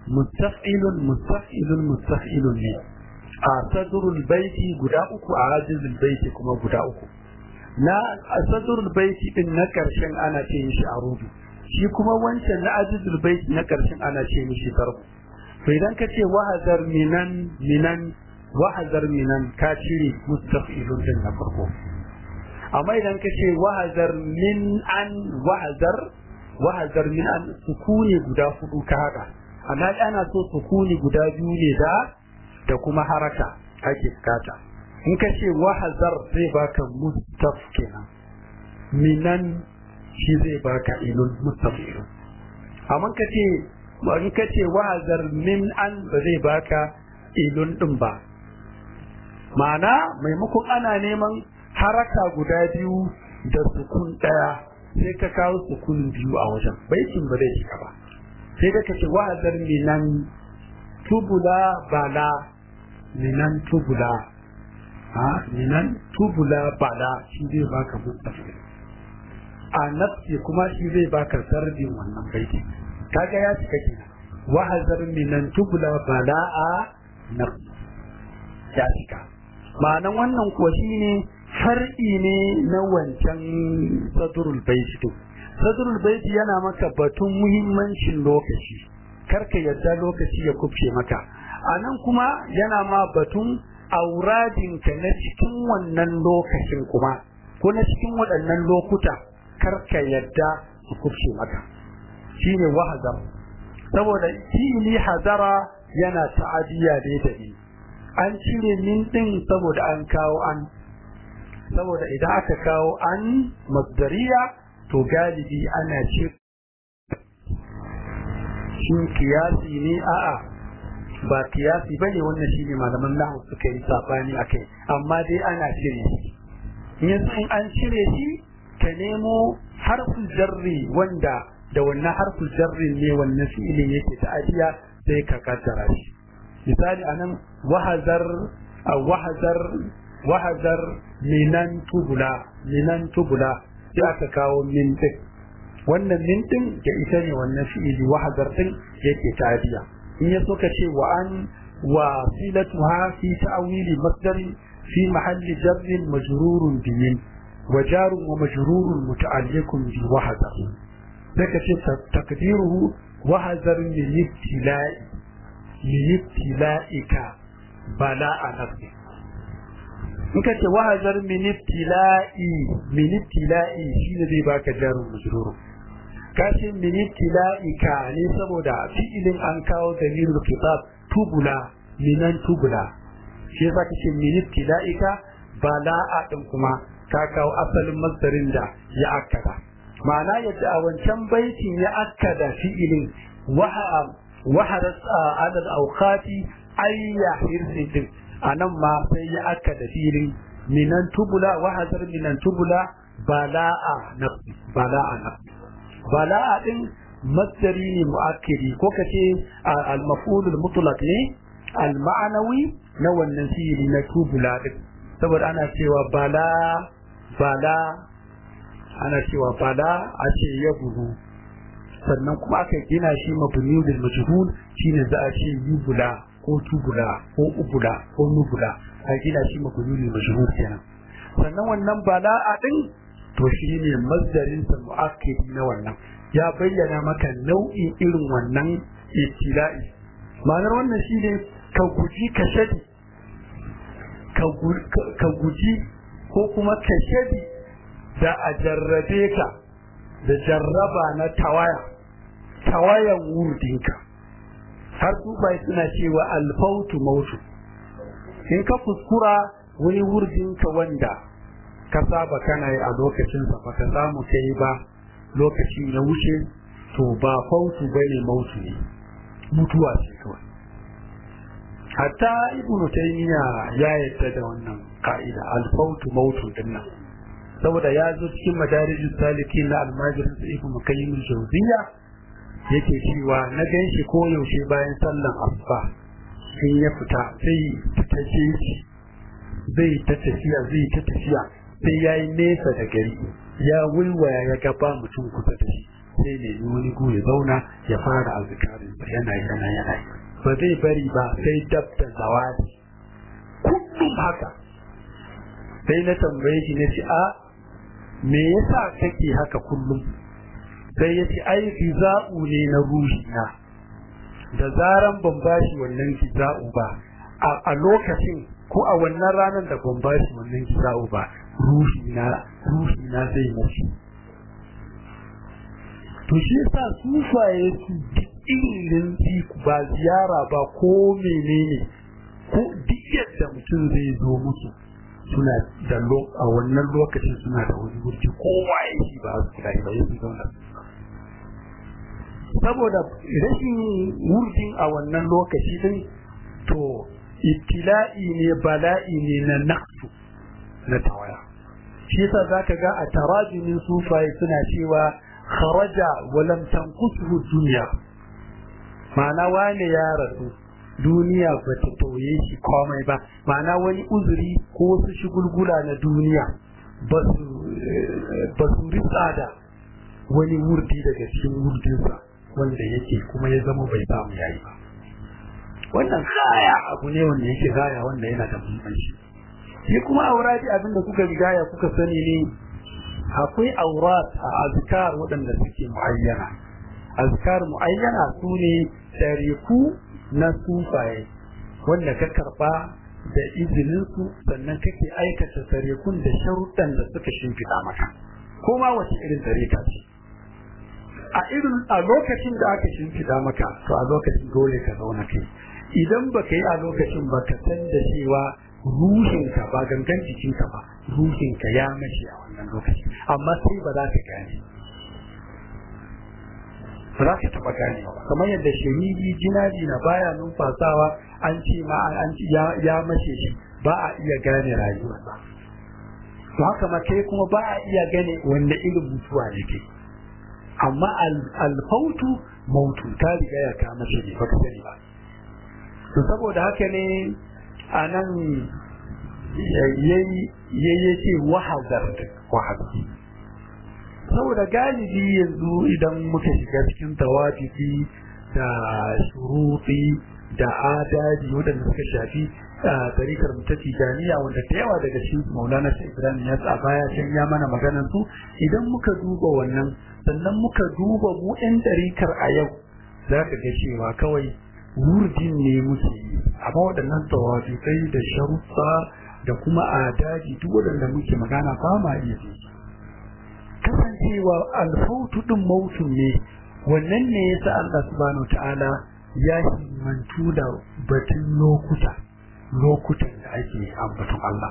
mustaf'ilun mustaf'ilun mustaf'ilun ne a sadrul baiti guda uku a ajizul baiti kuma guda uku na sadrul baiti din na karshen ana ce mishi arudu shi kuma wancan na ajizul baiti na karshen ana ce mishi tarku to idan ka ce wahazar minan minan wahazar minan ka cire mustaf'ilun din na farko amma idan ka ce wahazar min an wahazar wahazar min an sukuni guda hudu ka haka amma ana so sukuni guda biyu ne da da kuma haraka ake bukata in ka ce wahazar zai baka mustaf kenan minan shi zai baka ilun mustaf ilun amma ka ce in ka ce wahazar min an ba zai baka ilun din ba ma'ana maimakon ana neman haraka guda biyu da sukun daya sai ka kawo sukun biyu a wajen baitin ba zai cika ba sai da kace wa'azar minan tubula bala minan tubula ha minan tubula bala shi zai baka mustafa a nafsi kuma shi zai baka sardin wannan baitin kaga ya cika kenan wa'azar minan tubula bala a nafsi ya cika ma'anan wannan kuwa shine far'i ne na wancan sadrul baiti din sadrul baiti yana maka batun muhimmancin lokaci karka yadda lokaci ya kubce maka anan kuma yana ma batun auradinka na cikin wannan lokacin kuma ko na cikin waɗannan lokuta karka yadda su kubce maka shine wahazar saboda fi'ili hazara yana ta'adiyya da da an cire min din saboda an kawo an saboda idan aka kawo an masdariya to galibi ana ce shin kiyasi ne a'a ba kiyasi bane wannan shine malaman lahu suka yi sabani akai amma dai ana cire shi yanzu in an cire shi ka nemo harfin jarri wanda da wannan harfin jarri ne wannan fi'ilin yake ta'adiya sai ka kaddara shi misali anan wahazar wahazar wahazar minan tubula minan tubula sai aka kawo min din wannan min din da ita ne wannan fi'ili wahazar din yake tadiya in ya ka ce wa an wa silatuha fi ta'wili masdar fi mahalli jarrin majrurun bi min wa jarun wa majrurun muta'alliqun bi wahazar sai ka ce takdiruhu wahazar min ibtila'i min ibtila'ika bala'a nafsi in ka ce wahazar minibtila'i minibtila'i shi ne zai baka jarin mujruru ka ce minibtila'i ka ne saboda fi'ilin an kawo dalilul kitab tubula minan tubula shi yasa ka ce minibtila'i ka bala'a din kuma ka kawo asalin masdarin da ya akkada ma'ana yadda a wancan baitin ya akkada fi'ilin waharat adad awqati ayya hirsin din a nan ma sai ya aka da filin minan tubula wahazar minan tubula bala'a na bala'a na bala'a din masdari ne mu'akkidi ko kace al-maf'ul al-mutlaq ne al-ma'nawi na wannan fili na tubula din saboda ana cewa bala bala ana cewa bala a ce ya buhu sannan kuma aka gina shi mabni bil majhul shine za a ce yubula ko tubula ko ubula ko nubula a gina shi makululi mashhur kenan sannan wannan bala'a din to shi ne mazdarin sa mu'akkidi na wannan ya bayyana maka nau'in irin wannan ibtila'i ma'anar wannan shi ne ka guji ka shadi ka guji ko kuma ka shadi da a jarrabe ka da jarraba na tawaya tawayan wurdinka har bai suna cewa alfautu mautu in ka kuskura wani wurdinka wanda ka saba kana yi a lokacinsa ba ka samu kai ba lokaci ya wuce to ba fautu bane mautu ne mutuwa ce kawai hatta ibnu taymiya ya yadda da wannan ka'ida alfautu mautu dinnan saboda ya zo cikin madarijus salikin na almajirin sa ibnu qayyim al-jawziyya yake cewa na gan shi ko yaushe bayan sallan asuba in ya fita sai ta ce zai ta tafiya zai ta tafiya sai ya yi nesa da gari ya wulwaya ya gaba mutum kusa da shi sai ne wani gu ya zauna ya fara azikarin sa yana yana yana ba zai bari ba sai dab da zawadi kullum haka sai na tambaye shi na ce a me yasa kake haka kullum sai ya ce ai giza'u ne na ruhi na da zaran ban bashi wannan giza'u ba a lokacin ko a wannan ranar da ban bashi wannan giza'u ba ruhi na ruhi na zai mace to shi yasa sufaye su irin ba ziyara ba ko menene ko duk yadda mutum zai zo musu suna da a wannan lokacin suna da wani wurci kowa ya shi ba su kira ba yanzu zauna saboda rashin wurjin a wannan lokaci din to ibtila'i ne bala'i ne na naqsu na tawaya shi yasa zaka ga a tarajumin sufaye suna cewa kharaja wa lam tanqusuhu dunya ma'ana wane ya rasu duniya ba ta tauye shi komai ba ma'ana wani uzuri ko wasu shigulgula na duniya ba su ritsa da wani wurdi daga cikin wurdinsa wanda yake kuma ya zama bai samu yayi ba wannan gaya abu ne wanda yake gaya wanda yana da muhimmanci shi kuma aurati abin da kuka gaya kuka sani ne akwai aurat a azkar waɗanda suke muayyana azkar muayyana su ne tariku na sufaye wanda ka karba da izininsu sannan kake aikata tarikun da sharuɗan da suka shimfiɗa maka ko ma wace irin tarika ce a irin a lokacin da aka shimfiɗa maka to a lokacin dole ka zauna kai idan ba ka yi a lokacin ba ka san da cewa ruhinka ba gangan jikinka ba ruhinka ya mace a wannan lokaci amma sai ba za ka gane ba za ka taɓa ganewa ba kamar yadda shahidi jinaji na baya numfasawa an ce ma an ya mace shi ba a iya gane rayuwarsa to haka ma kai kuma ba a iya gane wanda irin mutuwa ne kai amma alfautu mautu ta riga ya kama shi ne ba ka sani ba to saboda haka ne a nan yayi ce wahazar wahazar saboda galibi yanzu idan muka shiga cikin tawafifi da shurufi da adadi waɗanda suka shafi tarikar ta tijaniya wanda da yawa daga cikin maulana shi ibrahim ya a baya can ya mana maganar su idan muka duba wannan sannan muka duba mu ɗan tarikar a yau za ka ga cewa kawai wurdin ne muke yi amma waɗannan tawafifai da sharufa da kuma adadi duk waɗanda muke magana ba ma iya su kasancewa alfautu ɗin mautun ne wannan ne yasa Allah subhanahu ta'ala ya himmantu da batun lokuta lokutan da ake ambaton Allah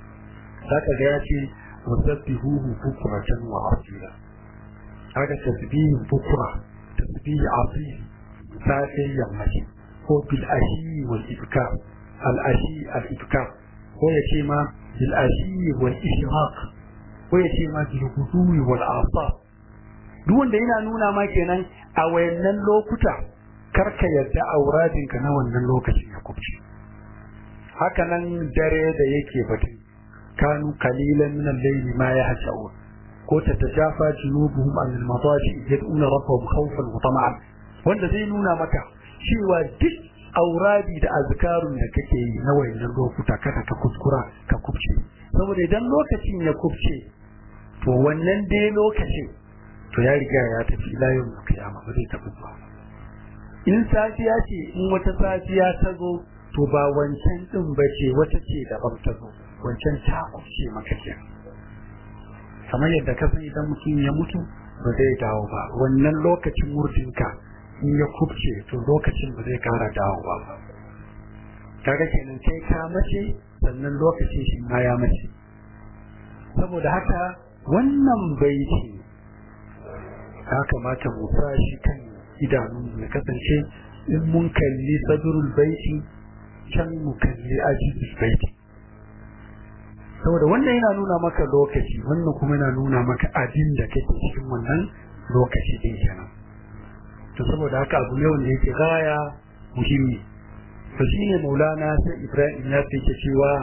zaka ga ya ce wasabbihuhu bukratan wa asila haka tasbihin bukra tasbihi asili safe yammaci ko bil ashi wal ibkar al ashi al ibkar ko ya ce ma bil ashi wal ishraq ko ya ce ma bil hudui wal asar duk wanda yana nuna ma kenan a wayannan lokuta karka yarda auradinka na wannan lokacin ya kubce haka nan dare da yake batun kanu kalilan min al-layli ma yahjaun ko ta tajafa junubuhum an al-madaji yad'una rabbahum khawfan wa tama'an wanda zai nuna maka cewa duk auradi da azkarun da kake yi na wayannan lokuta kada ka kuskura ka kubce saboda idan lokacin ya kubce to wannan dai lokacin to ya riga ya tafi layin kiyama ba zai tafi ba in safiya ce in wata safiya ta zo to ba wancan din ba ce wata ce daban ta zo wancan ta kubce maka ke kamar yadda ka san idan mutum ya mutu ba zai dawo ba wannan lokacin murtinka in ya kubce to lokacin ba zai kara dawowa ba kaga kenan kai ka mace sannan lokacin shi ma ya mace saboda haka wannan baiti ya kamata mu sa shi kan idanun ya kasance in mun kalli sadrul baiti can mu kalli ajizul baiti saboda wannan yana nuna maka lokaci wannan kuma yana nuna maka abin da kake cikin wannan lokaci din kenan to saboda haka abu ne wanda yake gaya muhimmi to shine maulana sai ibrahim ya ce cewa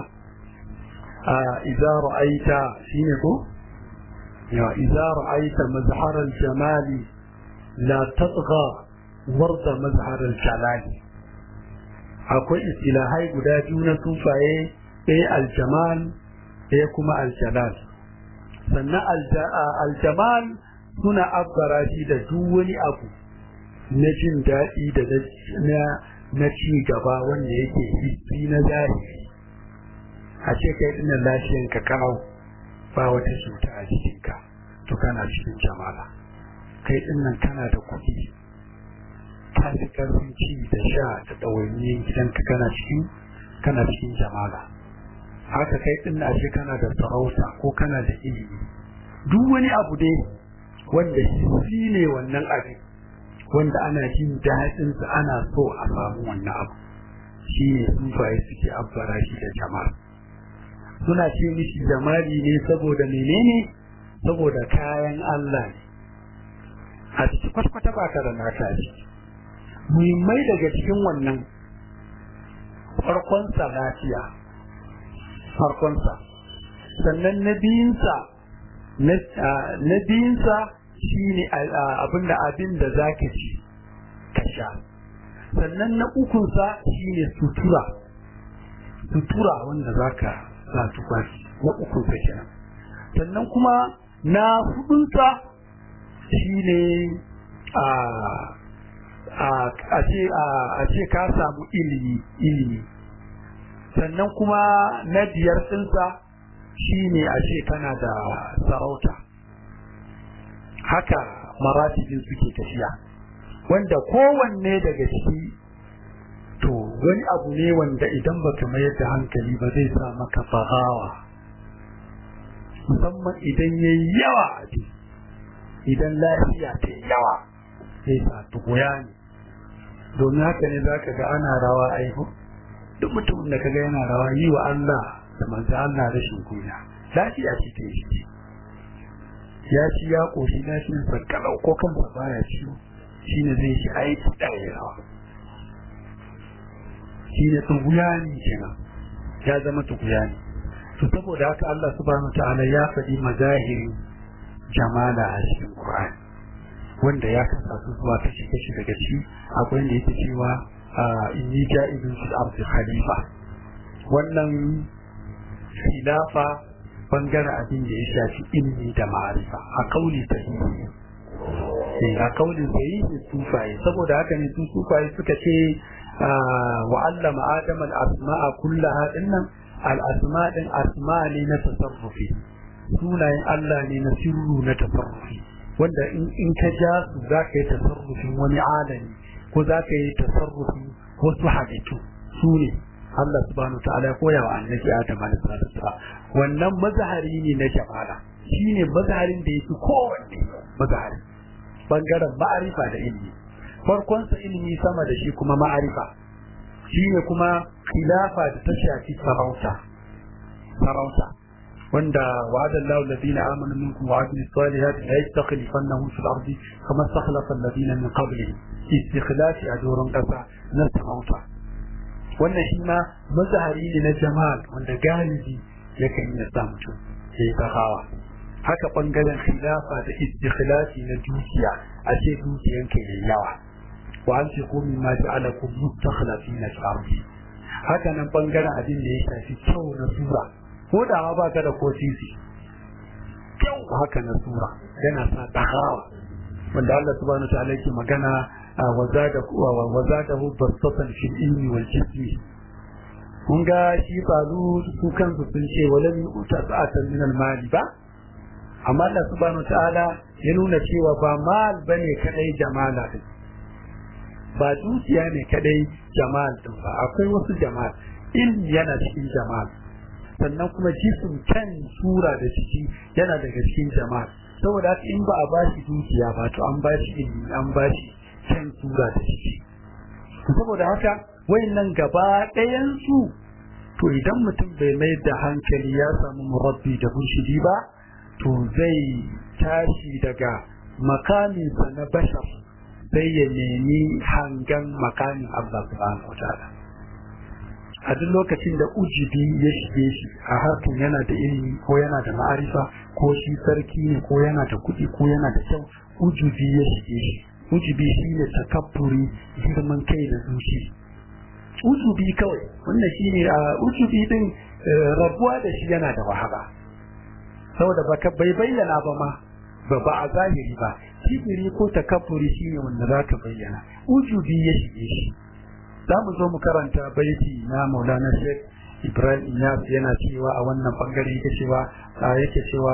a idza ra'aita shine ko ya idza ra'aita mazhar al-jamal la tatgha warda mazharar jalali akwai istilahai guda biyu na sufaye ɗaya aljamal ɗaya kuma aljalal sannan aljamal suna abbara shi da duk wani abu na jin daɗi da na ci gaba wanda yake hissi na zahiri a ce kai ɗin lafiyanka kalau ba wata cuta a jikinka to kana cikin jamala kai ɗin nan kana da kuɗi ka fi ƙarfin ci da sha da ɗawainiyar gidanka kana cikin kana cikin jamala haka kai ɗin na ce kana da sarauta ko kana da ilimi duk wani abu dai wanda shi ne wannan abin wanda ana jin daɗinsa ana so a samu wannan abu shi ne sufaye suke abbara shi da jama'a suna ce mishi jamali ne saboda menene saboda kayan Allah ne a ciki kwata-kwata ba ka da naka ciki muhimmai daga cikin wannan farkonsa lafiya farkonsa sannan na biyunsa na biyunsa shi ne abinda abin da za ka ci ka sha sannan na ukunsa shi ne sutura sutura wanda za ka sa tufafi na ukunsa kenan sannan kuma na hudunsa shi ne a ce ka samu ilimi ilimi sannan kuma na biyar ɗinsa shi ne a ce kana da sarauta haka maratibin suke tafiya wanda kowanne daga ciki to wani abu ne wanda idan baka mayar da hankali ba zai sa maka farawa musamman idan ya yi yawa a idan lafiya ta yawa zai sa tukuya ne domin haka ne za ka ga ana rawa aihu duk mutumin da ka ga yana rawa yi wa Allah da manzo Allah rashin kunya lafiya ce ta yi ya ci ya koshi lafiyar sa kalau ko kansa baya ciwo shine zai shi aiki ɗaya rawa shine tukuya ne kenan ya zama tukuya ne to saboda haka Allah subhanahu ta'ala ya faɗi mazahirin jamala a cikin Qur'ani wanda ya kasa su zuwa kashi kashi daga ci akwai wanda yake cewa inni ja'ibun fil ardi khalifa wannan khilafa bangaren abin da ya shafi ilmi da ma'arifa a kauli sahihi eh a kauli sahihi sufaye saboda haka ne su sufaye suka ce wa allama adama al-asma'a kullaha dinnan al-asma din asma ne na tasarrufi sunayen Allah ne na sirru na tasarrufi wanda in ka ja su za ka yi tasarrufin wani alami ko za ka yi tasarrufin wasu halittu su ne Allah subhanahu ta'ala koya wa annabi Adam alaihi salatu wannan mazahari ne na jamala shine mazaharin da yake kowanne mazahari bangaren ma'arifa da ilimi farkon sa ilimi sama da shi kuma ma'arifa shine kuma khilafa da ta shafi sarauta sarauta wanda wa'ada Allahu alladhina amanu minkum wa 'amilus salihati la yastakhlifannahum fil ardi kama istakhlafa alladhina min qablihim istikhlafi a doron kasa na sarauta wannan shi ma mazahari ne na jama'a wanda galibi yakan iya sa mutum ya yi tsahawa haka bangaren khilafa da istikhlafi na dukiya a ce dukiyanka yayi yawa wa an ce ko mimma ja'alakum mustakhlafina fil ardi haka nan bangaren abin da ya shafi kyau na sura ko da ma baka da kotisi kyau haka na sura yana sa tsahawa wanda Allah subhanahu wa ta'ala yake magana وزاده بسطة في العلم والجسم kun ga shi faru su kansu sun ce walam yuta sa'atan min al-mali ba amma Allah subhanahu ta'ala ya nuna cewa ba mal bane kadai jamala din ba dukiya ne kadai jamal din ba akwai wasu jamal ilmi yana cikin jamal sannan kuma jisim kan sura da ciki yana daga cikin jamal saboda in ba a bashi dukiya ba to an bashi ilmi an bashi can tura da shi saboda haka wayannan gaba ɗayan su to idan mutum bai mai da hankali ya samu murabbi da murshidi ba to zai tashi daga makaminsa na bashar sai ya nemi hangan makamin Allah subhanahu wataala a duk lokacin da ujibi ya shige shi a harkar yana da ilimi ko yana da ma'arifa ko shi sarki ne ko yana da kuɗi ko yana da kyau ujubi ya shige shi ujubi shine takabburi girman kai da zuci ujubi kawai wannan shine a ujubi din rabuwa da shi yana da wahala saboda baka bai bayyana ba ma ba ba a zahiri ba kibiri ko takabburi shine wanda zaka bayyana ujubi ya shige shi za mu zo mu karanta baiti na Maulana Sheikh Ibrahim Iyas yana cewa a wannan bangare yake cewa yake cewa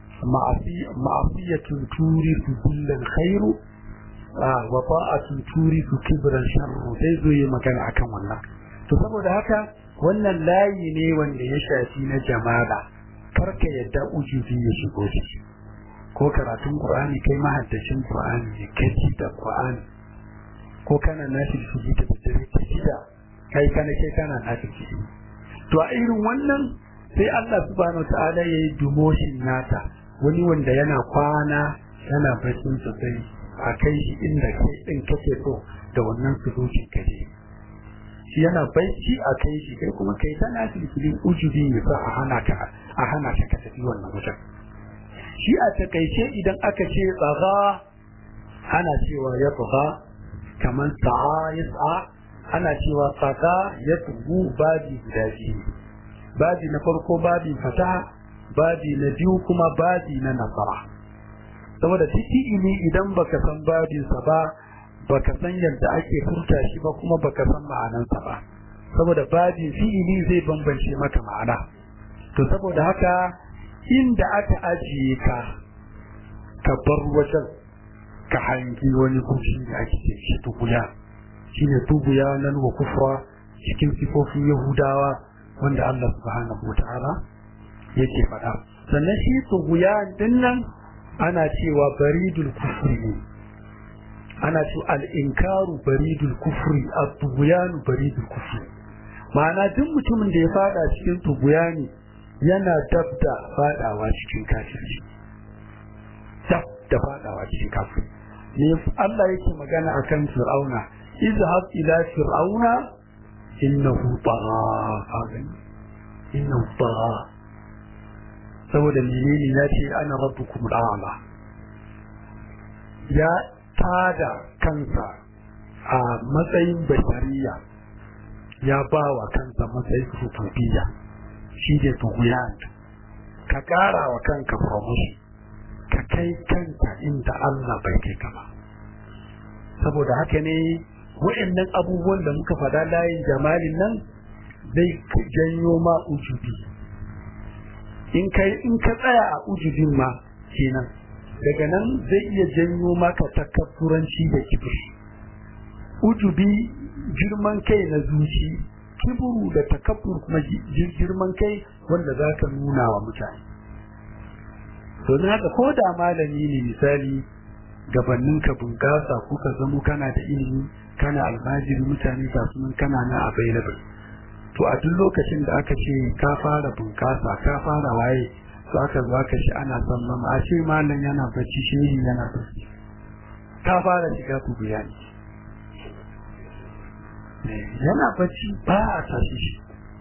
ma'asiyatun turidu kullal khairu wa ta'atun turidu kibran sharru sai zo yi magana akan wannan to saboda haka wannan layi ne wanda ya shafi na jama'a karka yadda ujubi ya shigo ciki ko karatun Qur'ani kai mahaddacin Qur'ani ne kai da Qur'ani ko kana nafi su ji ta dare ta shida kai kana kai kana nafi su to a irin wannan sai Allah subhanahu ta'ala ya yi dumoshin nata wani wanda yana kwana yana bacin sosai a kai shi inda kai din kake so da wannan sulukin kaje shi yana bacci a kai shi kai kuma kai tana filfilin ujubi ne ba a hana ka a hana ka ka tafi wannan wajen shi a takaice idan aka ce tsaga ana cewa ya tsaga kamar sa'a ya sa'a ana cewa tsaga ya tugu babi guda biyu babi na farko babi fataha babi na biyu kuma babi na nasara saboda fi'ili idan baka san babinsa ba baka san yadda ake furta shi ba kuma baka san ma'anansa ba saboda babin fi'ili zai bambance maka ma'ana to saboda haka inda aka ajiye ka ka bar wajen ka hangi wani kushi da ake ce shi tubuya shine tubuya nan wa kufra cikin sifofin yahudawa wanda Allah subhanahu wa ta'ala yake faɗa sannan shi tubuya din nan ana cewa baridul kufri ne ana ce al'inkaru baridul kufri a tubuyanu baridul kufri ma'ana duk mutumin da ya fada cikin tubuyani yana dab da fadawa cikin kafirci dab da fadawa cikin kafirci ne Allah yake magana akan fir'auna izhab ila fir'auna innahu tagha innahu tagha saboda menene ya ce ana rabbukum al'ala ya tada kansa a matsayin bashariya ya ba wa kansa matsayin rububiyya shi ne tuhuyan ka kara wa kanka promotion ka kai kanka inda Allah bai kai ka ba saboda haka ne wa'annan abubuwan da muka faɗa layin jamalin nan zai janyo ma ujubi in ka tsaya a ujubin ma kenan daga nan zai iya janyo maka takabburanci da kibir ujubi girman kai na zuci kiburu da takabbur kuma girman kai wanda za ka nuna wa mutane domin haka ko da malami ne misali gabanin ka bunƙasa ko ka zamo kana da ilimi kana almajiri mutane ga sunan kana na available to a duk lokacin da aka ce ka fara bunƙasa ka fara waye to aka zo aka shi ana sallama a ce malam yana bacci shehi yana bacci ka fara shiga ku bayani yana bacci ba a tashi shi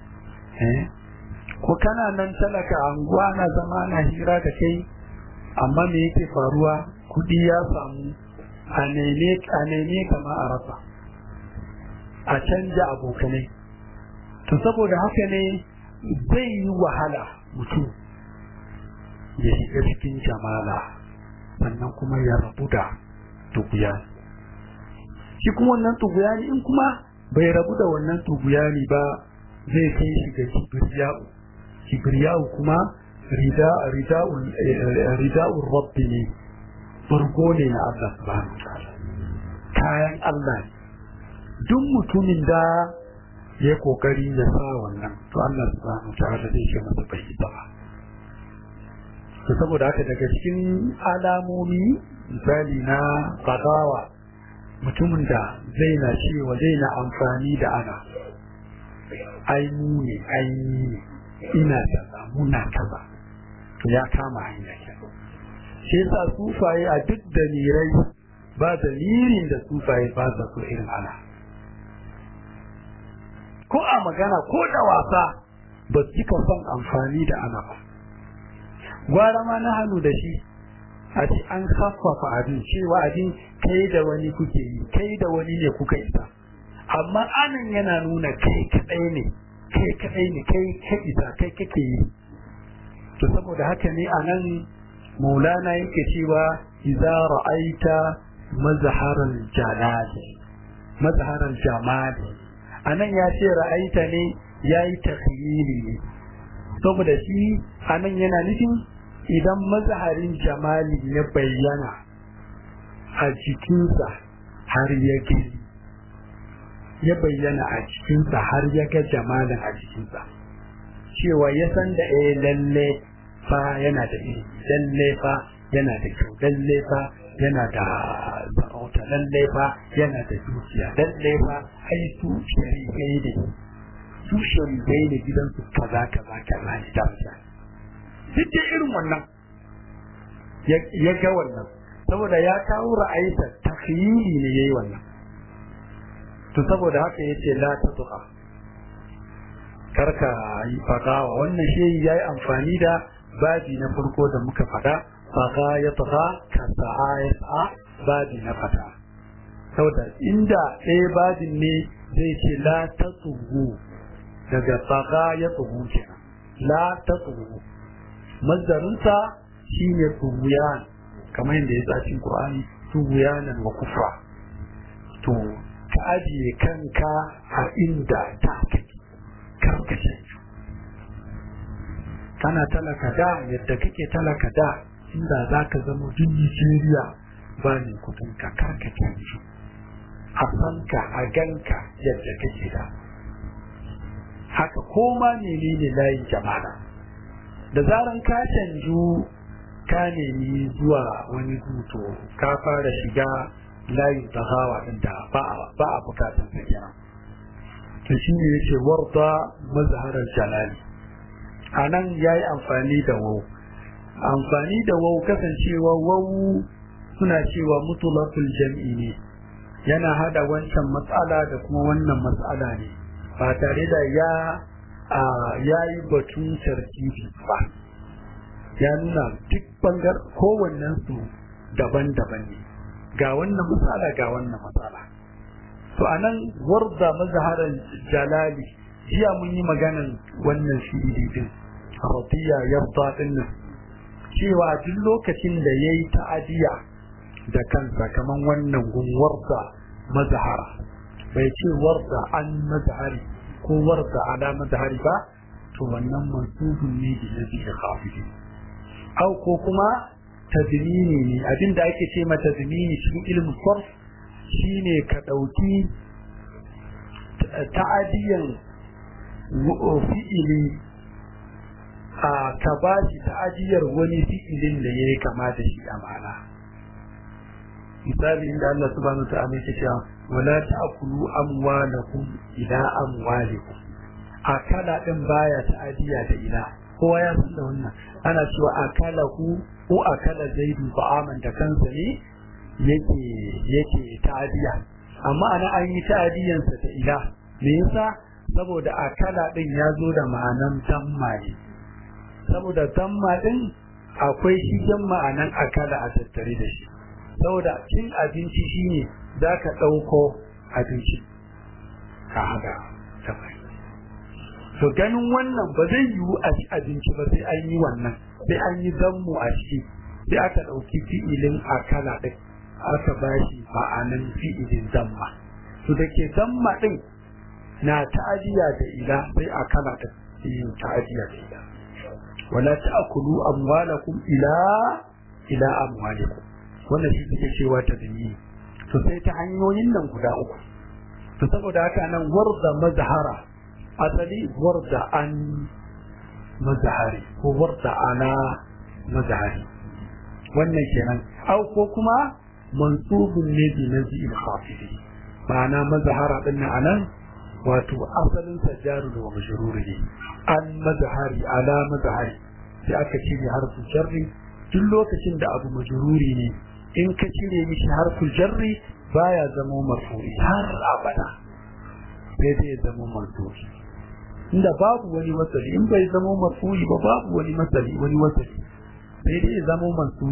ko kana nan talaka anguwa na zama na hira da kai amma me yake faruwa kudi ya samu a neme kama a rasa a canja abokanai to saboda haka ne zai yi wahala mutum ya shiga cikin jamala sannan kuma ya rabu da tuguyani shi kuma wannan tuguyani in kuma bai rabu da wannan tuguyani ba zai kai shi ga kibriya'u kibriya'u kuma rida'ul rabbi ne burgo ne na Allah subhanahu ta'ala kayan Allah ne duk mutumin da ya kokari ya sa wannan to Allah subhanahu ta'ala zai ce masa bai ba to saboda haka daga cikin alamomi misali na qadawa mutumin da zai na cewa zai na amfani da ana ai mu ne ai ne ina kaza muna kaza to ya kama hanya kenan shi yasa sufaye a duk dalirai ba dalilin da sufaye ba sa so irin ana ko a magana ko da wasa ba su cika son amfani da ana ba gwara ma na hannu da shi a ce an haffafa abin cewa abin kai da wani kuke yi kai da wani ne kuka isa amma anan yana nuna kai kadai ne kai kadai ne kai ka isa kai kake yi to saboda haka ne anan maulana yake cewa idza ra'aita mazharal jalali mazharal jamali anan ya ce ra'aita ne yayi takhyili ne saboda shi anan yana nufin idan mazharin jamali ya bayyana a jikinsa har ya gani ya bayyana a cikinsa har ya ga jamalin a cikinsa cewa ya san da eh lalle fa yana da iri lalle fa yana da kyau lalle fa yana da sarauta lalle fa yana da dukiya lalle fa ai su shari'ai ne su shari'ai ne gidansu kaza kaza kaza ne da mutane duk da irin wannan ya ga wannan saboda ya kawo ra'ayinsa takhyili ne yayi wannan to saboda haka yace la tatuqa karka yi fagawa wannan shehi yayi amfani da babi na farko da muka fada faga ya taga ka sa'a ya sa'a babi na fata saboda inda ɗaya babin ne zai ce la tatugu daga faga ya tugu kenan la tatugu mazdarinsa shine tuguyan kamar yadda ya tsacin Qur'ani tuguyanan wa kufra to ka ajiye kanka a inda ta kake karkace kana talaka da yadda kake talaka da inda za ka zama duk Nigeria ba ne kudin ka karkace shi a sanka a ganka yadda kake da haka koma menene layin jama'a da zaran ka canju ka nemi zuwa wani hutu ka fara shiga layin tahawa din da ba a bukatan sa kenan to shi ne yake warda mazharar jalali a nan ya yi amfani da wau amfani da wau kasancewa wau suna cewa mutulakul jam'i ne yana hada wancan matsala da kuma wannan matsala ne ba tare da ya ya yi batun tartibi ba ya nuna duk bangar kowannen su daban-daban ne ga wannan matsala ga wannan matsala to anan warda mazharar jalali jiya mun yi maganan wannan fi'ili din radiya yarda din nan cewa duk lokacin da yayi ta'adiya da kansa kaman wannan gun warda mazhara bai ce warda an mazhari ko warda ala mazhari ba to wannan mansubun ne da nabi khafidi au ko kuma tadmini ne abinda ake ce ma tadmini cikin ilmin sarf shine ka dauki ta'adiyan fi'ili a ka ba shi ta'adiyar wani fi'ilin da ya yi kama da shi a ma'ana misali inda Allah subhanahu ta'ala yake cewa wala ta'kulu amwalakum ila amwalikum akala din baya ta'adiya da ila kowa ya san da wannan ana cewa akala ku ko akala zaidu ba'aman da kansa ne yake yake ta'adiya amma ana an yi ta'adiyansa da ila me yasa saboda akala din ya zo da ma'anan damma ne saboda damma din akwai shigen ma'anan akala a tattare da shi saboda cin abinci shine za ka ɗauko abinci ka haɗa ta to ganin wannan ba zai yiwu a ci abinci ba sai an yi wannan sai an yi zammu a ciki sai aka ɗauki fi'ilin akala ɗin aka ba shi ma'anan fi'ilin zamma to da ke zamma ɗin na ta'ajiya da ila sai akala ɗin yin ta'ajiya da ila wala ta'kulu amwalakum ila ila amwalikum wannan shi suke cewa ta dalili to sai ta hanyoyin nan guda uku to saboda haka nan warda mazhara asali warda an mazhari ko warda ana mazhari wannan kenan au ko kuma mansubun ne bi nazil khafidi ma'ana mazhara din nan anan wato asalin sajjaru da majrur ne an mazhari ala mazhari sai aka cire harfin jarri duk lokacin da abu majruri ne in ka cire mishi harfin jarri baya zama marfu'i har abada sai dai zama marfu'i inda babu wani masali in bai zama marfu'i ba babu wani masali wani wasali sai dai zama mansubi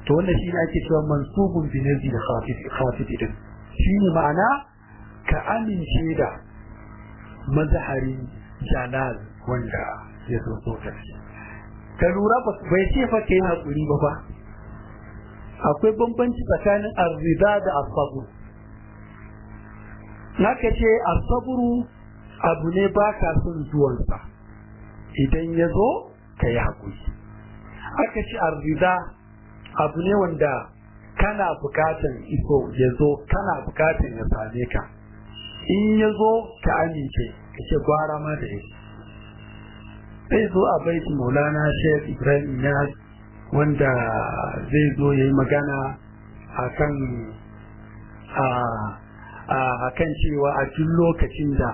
to wannan shi ne ake cewa mansubun bi nazi da khafif din shi ne ma'ana ka amince da mazharin jalal wanda ya zo so ka ka lura ba bai ce fa kai hakuri ba fa akwai bambanci tsakanin arzida da asabur naka ce asaburu abu ne ba ka son zuwansa idan ya zo ka yi haƙuri aka ce arzida abu ne wanda kana bukatan iso ya zo kana bukatan ya same ka in ya zo ka amince ka ce gwara ma da yake zai zo a baiti maulana sheikh ibrahim ya wanda zai zo ya yi magana a kan a kan cewa a duk lokacin da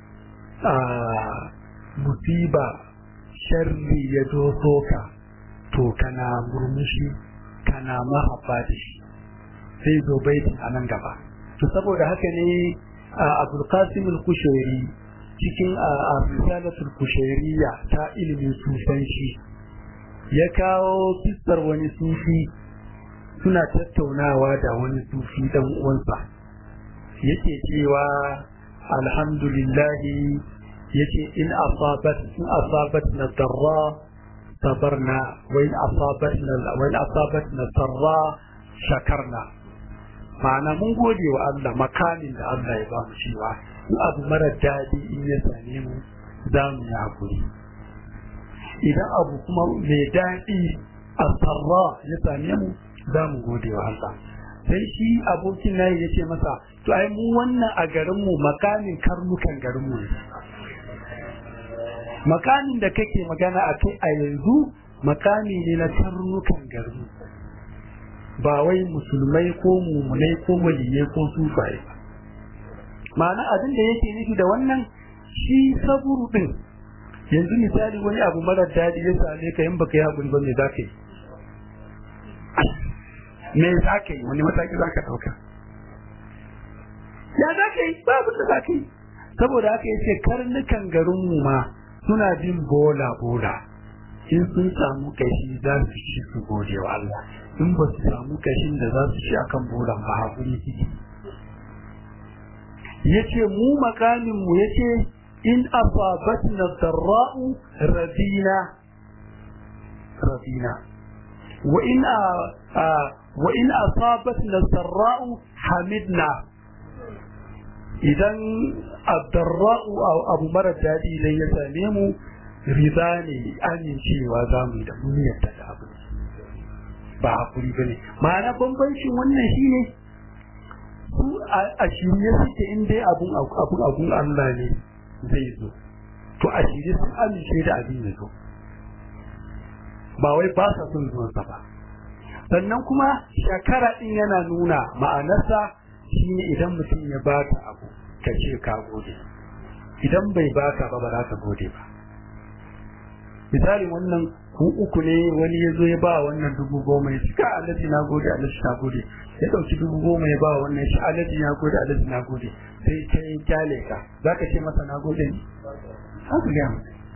musiba sharri ya doso ka to kana murmushi kana mahabba da shi sai zo baitin a nan gaba to saboda haka ne abdulkasim al-kushairi cikin risalatul kushairiya ta ilimin sufanci ya kawo fistar wani sufi suna tattaunawa da wani sufi dan uwansa yake cewa alhamdulillahi yace in asabat in asabat na darra sabarna wa in asabat na wa in asabat na darra shakarna ma'ana mun gode wa Allah makamin da Allah ya ba mu cewa in abu mara daɗi in ya same mu za mu yi hakuri idan abu kuma mai daɗi a sarra ya same mu za mu gode wa Allah sai shi abokin nayi ya ce masa to ai mu wannan a garinmu makamin karnukan garinmu ne makamin da kake magana a kai a yanzu makami ne na karnukan garinmu ba wai musulmai ko mumunai ko waliyai ko sufaye ba ma'ana abin da yake nufi da wannan shi saburu din yanzu misali wani abu marar daɗi ya same ka yin baka yi haƙuri ba me za ka yi me za ka yi wani mataki za ka ɗauka ya za ka yi ba abin da za ka yi saboda haka ya ce karnukan garinmu ma suna bin bola bola in sun samu kashi za su ci su gode wa Allah in ba su samu kashin da za su ci akan bolan ba haƙuri suke ya ce mu makaminmu ya ce in asabatna darra'u rabina rabina wa in wa in asabatna sarra'u hamidna idan addarra'u abu mara daɗi idan ya same mu riza ne amincewa za mu yi da mun yadda da abu ba hakuri ba ne ma'ana bambancin wannan shine su a shirye suke in dai abun abun abun Allah ne zai zo to a shirye sun amince da abin ya zo ba wai ba sa son zuwansa ba sannan kuma shakara din yana nuna ma'anarsa shine idan mutum ya baka abu ka ce ka gode idan bai baka ba ba za ka gode ba misali wannan ku uku ne wani ya zo ya ba wannan dubu goma ya cika alaji na gode alaji na gode ya ɗauki dubu goma ya ba wannan ya ci alaji na gode alaji na gode sai ta yi kyale ka za ka ce masa na gode ne haka gaya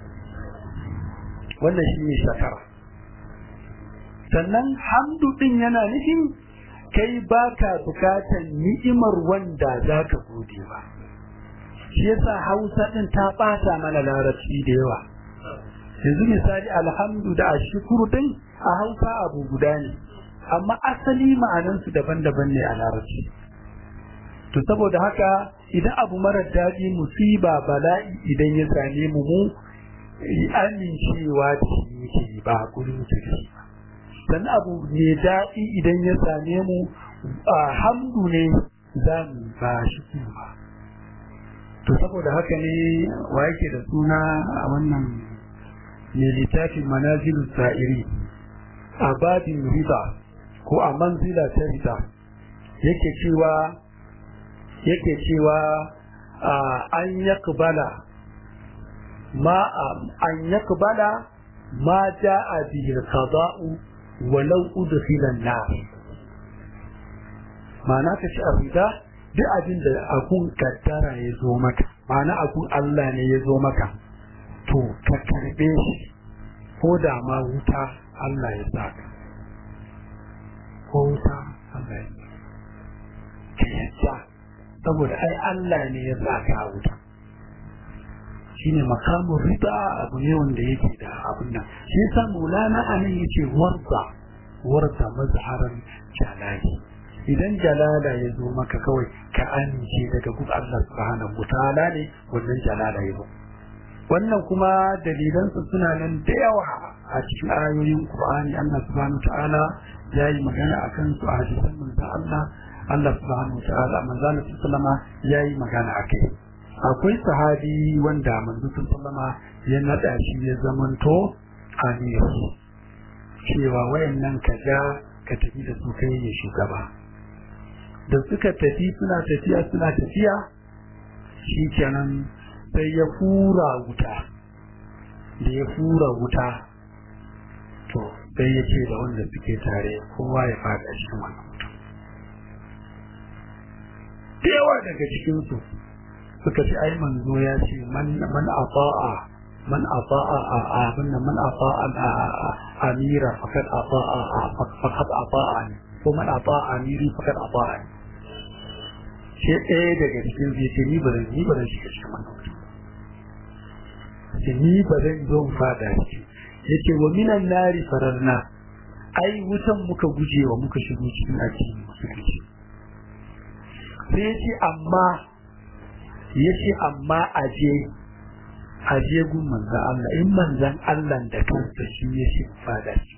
wannan shi ne shakara sannan hamdu ɗin yana nufin kai baka bukatan ni'imar wanda za ka gode ba shi yasa hausa ɗin ta ɓata mana larabci da yawa yanzu misali alhamdu da ashukuru din a hausa abu guda ne amma asali ma'anansu daban-daban ne a larabci to saboda haka idan abu marar daɗi musiba bala'i idan ya same mu mu amincewa da shi yake yi ba hakuri muke da shi ba sannan abu mai daɗi idan ya same mu hamdu ne za mu ba shi kuma to saboda haka ne wa yake da suna a wannan mai littafin manazilu sa'iri a babin riba ko a manzila ta riba yake cewa yake cewa an yakbala ma an yakbala ma ja'a bihi al-qada'u walau udkhila an-nar ma'ana ka ci riba duk abin da akun kaddara ya zo maka ma'ana akun Allah ne ya zo maka to ka karbe shi ko da ma wuta Allah ya saka ko wuta Allah ya ka yadda saboda ai Allah ne ya sa ka wuta shine makamun rida abu ne wanda yake da abin nan shi yasa maulana anan yace warza warza mazharan jalali idan jalala ya zo maka kawai ka amince daga gun Allah subhanahu wataala ne wannan jalala ya zo wannan kuma dalilansu suna nan da yawa a cikin ayoyin Qur'ani Allah subhanahu wataala ya yi magana akan su a hadisan manzo Allah Allah subhanahu wataala manzo Allah sallama ya yi magana akai akwai sahabi wanda manzo sallama ya nada shi ya zamanto amir cewa wayannan kaja ka tafi da su kai ne shugaba da suka tafi suna tafiya suna tafiya shi kenan sai ya fura wuta da ya fura wuta to sai ya ce da wanda suke tare kowa ya fada shi wannan mutum da yawa daga cikinsu suka ce ai manzo ya ce man ata'a man ata'a a abin man ata'a amira faqad ata'a faqad ata'a ne ko man ata'a amiri faqad ata'a ne sai ɗaya daga cikin zai ce ni ba zan ni ba zan shiga cikin wannan mutum ce ni ba zan zo mu fada shi yace wa minan nari fararna ai wutan muka guje wa muka shigo cikin addini musulunci sai yace amma yace amma aje aje gun manzan Allah in manzan Allah da kansa shi yace fada shi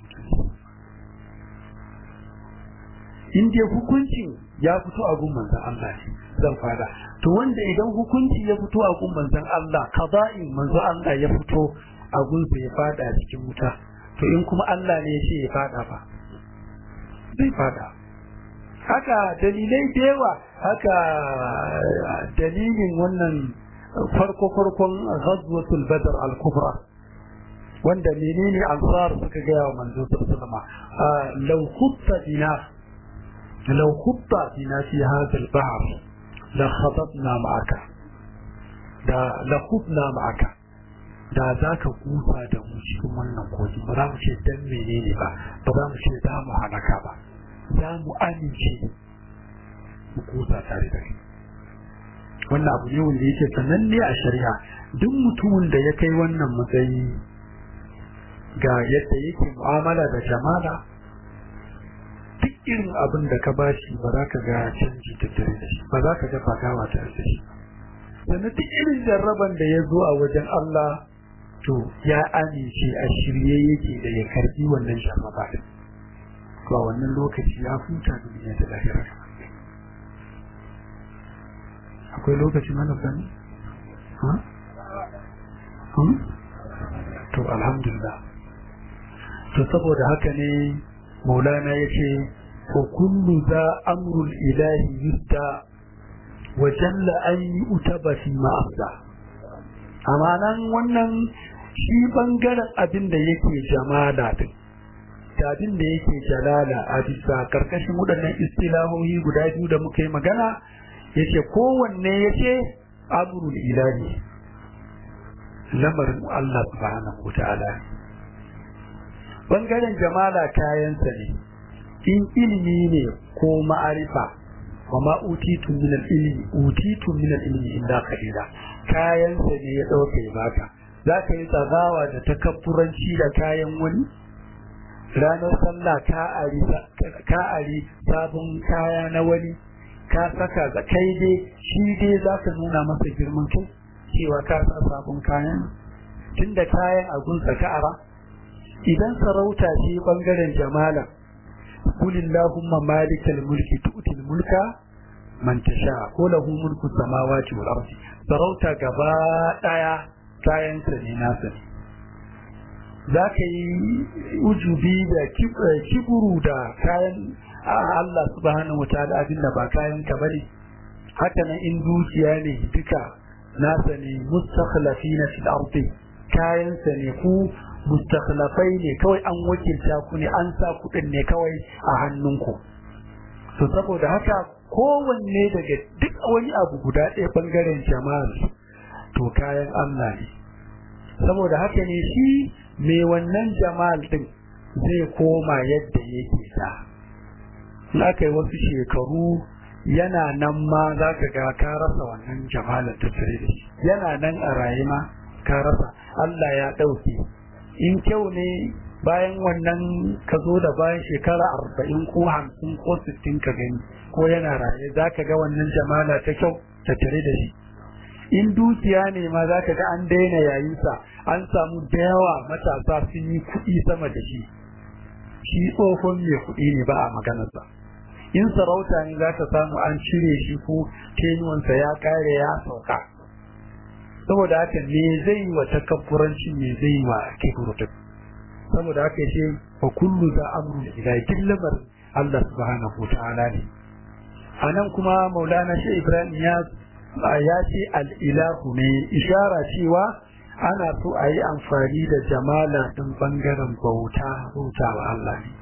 in dai hukuncin ya fito a gun manzan Allah ne zan fada to wanda idan hukunci ya fito a gun manzan Allah qada'in manzan Allah ya fito a gun sa ya fada cikin wuta to in kuma Allah ne ya ce ya fada ba zai fada haka dalilai da yawa haka dalilin wannan farko farkon ghazwatul badr al-kubra wanda menene ansar suka gaya wa manzo sallallahu alaihi wasallam law khutta bina لو خط بنا في هذا البحر لخطبنا معك da lakubna ma'aka da za ka kusa da mu cikin wannan kogi ba za mu ce dan menene ba ba za mu ce za mu halaka ba za mu amince mu kusa tare da kai wannan abu ne wanda yake sananne a shari'a duk mutumin da ya kai wannan matsayi ga yadda yake mu'amala da jama'a duk irin abin da ka bashi ba za ka ga canji tattare da shi ba za ka ga fagawa tare da shi sannan duk irin jarraban da ya zo a wajen Allah to ya amince a shirye yake da ya karbi wannan jarraba din to a wannan lokaci ya huta duniya da lahira akwai lokaci mana sani to alhamdulillah to saboda haka ne maulana ya ce ko kullu za amrul ilahi yudda wa jalla an yi utaba fi ma'afda amma nan wannan shi bangaren abin da yake jamala din da abin da yake jalala a bisa karkashin waɗannan istilahohi guda biyu da muka yi magana yace kowanne yace amrul ilahi lamarin Allah subhanahu wa ta'ala bangaren jamala kayansa ne in ilimi ne ko ma'arifa wa ma utitu min al-ilmi utitu min al-ilmi illa qalila kayansa ne ya dauke baka zaka yi tsagawa da takabburanci da kayan wani ranar sallah ka ari ka ari sabon kaya na wani ka saka da kai dai shi dai zaka nuna masa girman kai cewa ka sa sabon kayan tunda kayan a gunsa ka ara idan sarauta ce bangaren jamala kulillahumma malikal mulki tu'til mulka man tasha ko lahu mulku samawati wal ardi sarauta gaba daya kayan sa ne nasa ne zaka yi ujubi da kiburu da kayan Allah subhanahu wataala abinda ba kayan ka bane haka nan in dukiya ne duka nasa ne mustakhlafina fil ardi kayan sa ne ku mustakhlafai ne kawai an wakilta ku ne an sa kuɗin ne kawai a hannunku to saboda haka kowanne daga duk wani abu guda ɗaya bangaren jama'ar to kayan Allah ne saboda haka ne shi mai wannan jama'al din zai koma yadda yake da in aka yi wasu shekaru yana nan ma za ka ga ka rasa wannan jamalar tattare da shi yana nan a raye ma ka rasa Allah ya ɗauke in kyau ne bayan wannan ka zo da bayan shekara arba'in ko hamsin ko sittin ka gani ko yana raye za ka ga wannan jamala ta kyau tattare da shi in dukiya ne ma za ka ga an daina yayinsa an samu da yawa matasa sun yi kuɗi sama da shi shi tsohon mai kuɗi ne ba a maganarsa in sarauta ne za ka samu an cire shi ko tenuwansa ya kare ya sauka saboda haka me zai wa takabburanci me zai wa kibrutu saboda haka ce wa kullu za amru ila dillamar Allah subhanahu ta'ala ne anan kuma maulana shi ibrahim ya ya ce al-ilahu ne ishara cewa ana so a yi amfani da jamala din bangaren bauta bauta wa Allah ne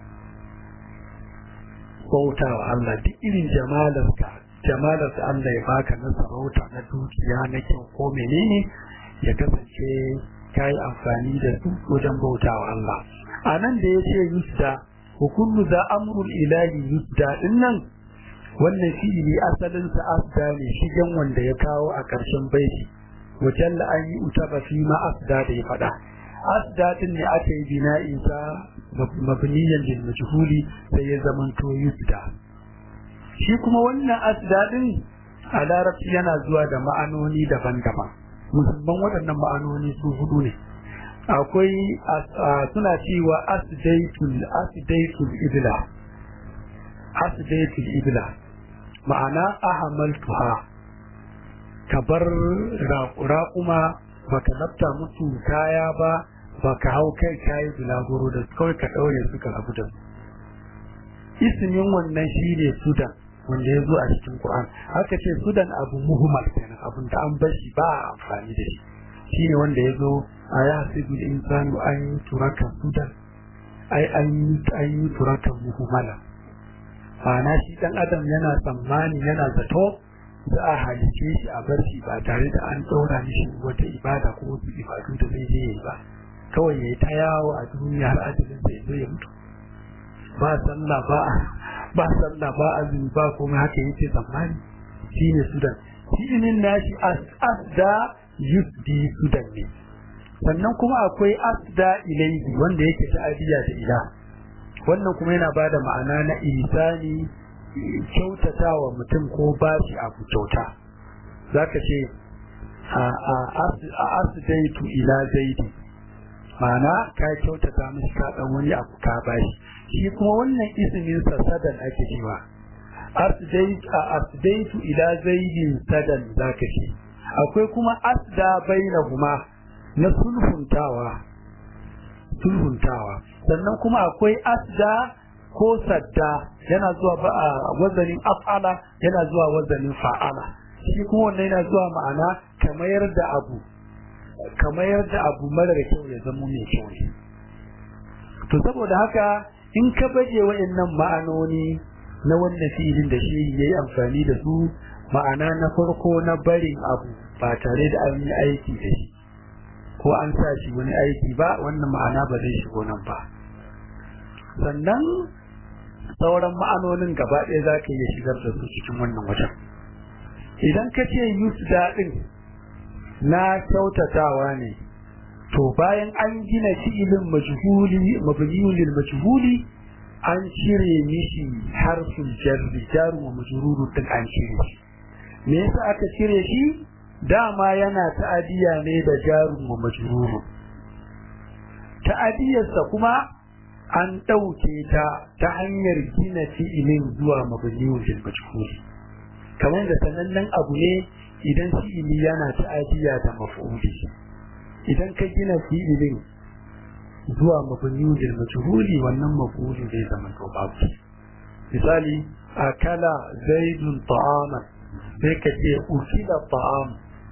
bauta wa Allah duk irin jamalarka jamalarsa Allah ya baka na sarauta na dukiya na kyau ko menene ya kasance ka yi amfani da su wajen bauta wa Allah a nan da ya ce yusda hukullu za amrul ilahi yusda din nan wannan fi'ili asalinsa asda ne shigen wanda ya kawo a ƙarshen baiti wajen an yi utaba fi ma asda da ya faɗa asda din ne aka yi bina'in sa mabniyan lil majhuli sai ya zamanto yusda shi kuma wannan asda din a larabci yana zuwa da ma'anoni daban-daban musamman waɗannan ma'anoni su hudu ne akwai suna cewa asdaitul asdaitul ibla asdaitul ibla ma'ana ahamaltuha ka bar raƙuma baka lafta musu kaya ba baka hau kai kayi bulaguro da kawai ka ɗaure su ka rabu da su ismin wannan shi ne sudan wanda ya zo a cikin Qur'an haka ce sudan abu muhimmal kenan abin da an bar shi ba a amfani da shi shine wanda ya zo a ya hasibu insanu an yi turakan sudan ai an yi an yi turakan muhimmala ma'ana shi dan adam yana tsammani yana zato za a halice shi a bar shi ba tare da an ɗaura mishi wata ibada ko wasu ibadu da zai je yi ba kawai ya yi ta yawo a duniya har ajalin sai zo ya mutu ba sallah ba ba sallah ba azumi ba komai haka yake tsammani shine sudan fi'ilin nashi asda yusdi sudan ne sannan kuma akwai asda ilaihi wanda yake ta'adiya da ila wannan kuma yana bada ma'ana na isani kyautatawa mutum ko bashi abu kyauta zaka ce a asdaitu ila zaidi ma'ana ka kyautata mishi ka dan wani abu ka bashi shi kuma wannan ismin sa sadan ake cewa asdaitu ila zaidin sadan zaka ce akwai kuma asda bainahuma na sulhuntawa sulhuntawa sannan kuma akwai asda ko sadda yana zuwa ba a wazanin af'ala yana zuwa wazanin fa'ala shi kuma wannan yana zuwa ma'ana kamar da abu kamar da abu mara kyau ya zama mai kyau ne to saboda haka in ka baje wa'annan ma'anoni na wannan filin da shi ya yi amfani da su ma'ana na farko na barin abu ba tare da an yi aiki da shi ko an sa shi wani aiki ba wannan ma'ana ba zai shigo nan ba sannan sauran ma'anonin gaba ɗaya za ka iya shigar da su cikin wannan wajen idan ka ce yusda ɗin na kyautatawa ne to bayan an gina fi'ilin majhuli mabniyun lil majhuli an cire mishi harfin jarri jaru wa majruru din an cire shi me yasa aka cire shi dama yana ta'adiya ne da jaru wa majruru ta'adiyarsa kuma an ɗauke ta ta hanyar gina fi'ilin zuwa mabniyun lil majhuli kamar da sanannen abu ne idan fi'ili yana ta'adiya da maf'uli idan ka gina fi'ilin zuwa mabniyun lil majhuli wannan maf'uli zai zama to babu misali akala zaidun ta'aman sai ka ce ukila ta'am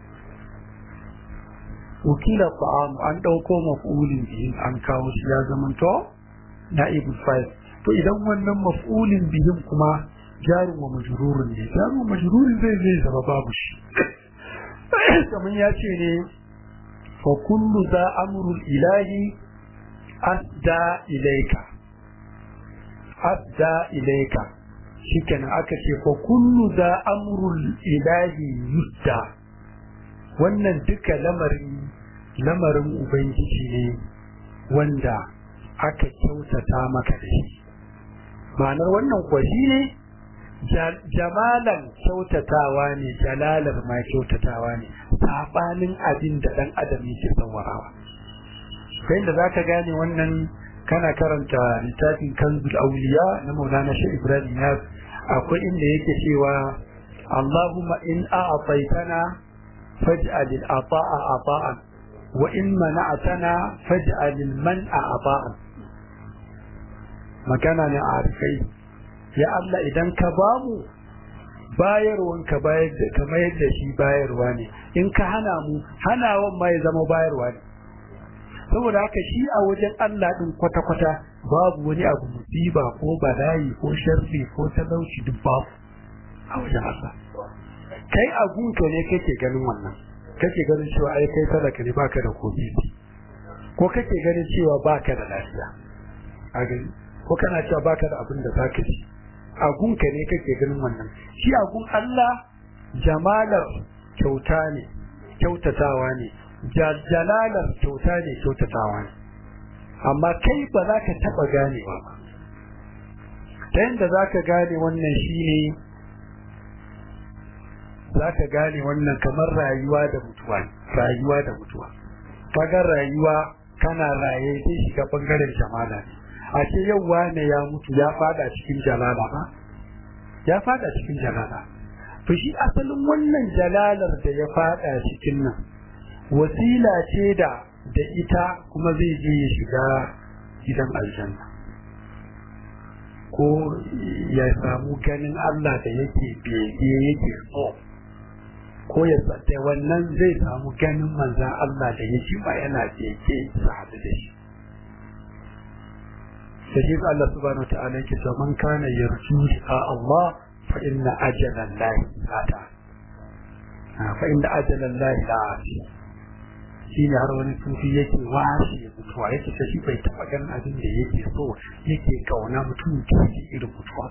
ukila ta'am an dauko maf'ulin bihin an kawo shi ya zama to na'ibul fa'il to idan wannan maf'ulin bihin kuma jarin wa majrurun ne jarin wa majrurun zai zai zama babu shi kamar ya ce ne fa kullu za amrul ilahi asda ilaika adda ilaika shikenan aka ce fa kullu za amrul ilahi yudda wannan duka lamarin lamarin ubangiji ne wanda aka kyautata maka da shi ma'anar wannan kuwa shi ne jamalan kyautatawa ne jalalar ma kyautatawa ne sabanin abin da dan adam yake sawarawa kai da zaka gane wannan kana karanta littafin kanzul auliya na maulana shi ibrahim ya akwai inda yake cewa allahumma in a'taytana faj'al al-ata'a ata'an wa in mana'tana faj'al al-man'a ata'an magana ne a arifai ya Allah idan ka bamu bayarwan ka bayar da kamar yadda shi bayarwa ne in ka hana mu hanawan ma ya zama bayarwa ne saboda haka shi a wajen Allah din kwata-kwata babu wani abu musiba ko bala'i ko sharri ko talauci duk babu a wajen Allah kai a gunka ne kake ganin wannan kake ganin cewa ai kai talaka ne baka da kofi ko kake ganin cewa baka da lafiya a gani ko kana cewa baka da abin da zaka ci a gunka ne kake ganin wannan shi a gun Allah jamalar kyauta ne kyautatawa ne jalalar kyauta ne kyautatawa ne amma kai ba za ka taɓa ganewa ba ta yadda za ka gane wannan shi ne za ka gane wannan kamar rayuwa da mutuwa rayuwa da mutuwa kaga rayuwa kana raye sai shiga bangaren jamala ne a ce yau wane ya mutu ya fada cikin jalala ba ya fada cikin jalala to shi asalin wannan jalalar da ya fada cikin nan wasila ce da da ita kuma zai je ya shiga gidan aljanna ko ya samu ganin Allah da yake bege yake so ko ya da wannan zai samu ganin manzan Allah da yake ba yana bege sa hadu da shi sai Allah subhanahu wataala yake cewa man kana yarju a Allah fa inna ajala Allah ata fa inna ajala Allah la'ati shi ne har wani sufi yake washe mutuwa yake ta shi bai taɓa ganin abin da yake so yake kauna mutum ke irin mutuwa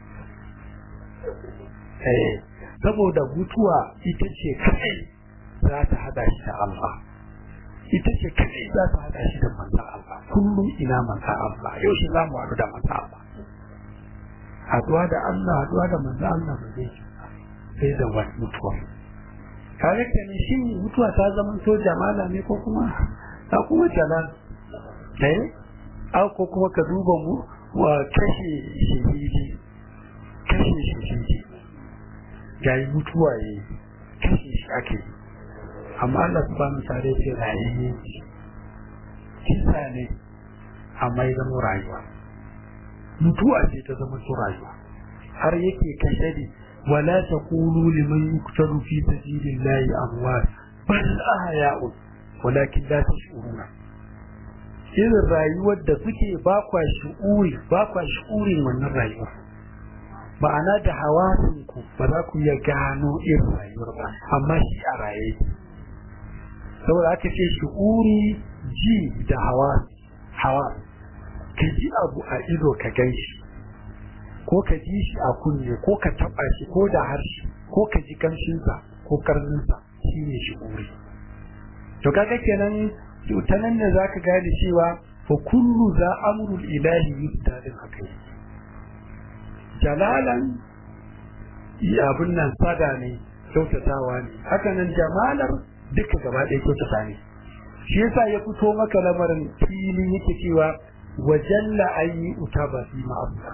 saboda mutuwa ita ce kai za ta hada shi da Allah ita ce kai za ta hada shi da manzan Allah kullum ina manzan Allah yau shi za mu haɗu da manzan Allah haɗuwa da Allah haɗuwa da manzan Allah ba zai sai da wani mutuwa kare ka ne shi mutuwa ta zama to jamala ne ko kuma ta kuma jalal eh au ko kuma ka duba mu wa kashe shahidi kashe shahidi yayi mutuwa yi kashe shi ake amma Allah subhanahu ta'ala ce rayuwa kisa ne amma ya zama rayuwa mutuwa ce ta zama to rayuwa har yake kashe ne ولا تقولوا لمن يقتل في سبيل الله أموات بل أحياء ولكن لا تشعرون irin rayuwar da suke ba kwa shi'uri ba kwa shi'urin wannan rayuwar ma'ana da hawasinku ba za ku iya gano irin rayuwar ba amma shi a raye saboda aka ce shi'uri ji da hawa hawa ka ji abu a ido ka gan shi ko ka ji shi a kunne ko ka taba shi ko da harshe ko ka ji kamshinsa ko karninsa shi ne shi uri to kaga kenan ta nan ne za ka gane cewa fa kullu za amrul ilahi yusda din haka jalalan abin nan sada ne kyautatawa ne haka nan jamalar duka gaba ɗaya kyautata ne shi yasa ya fito maka lamarin fili yake cewa wajalla ayi utaba fi ma'abuda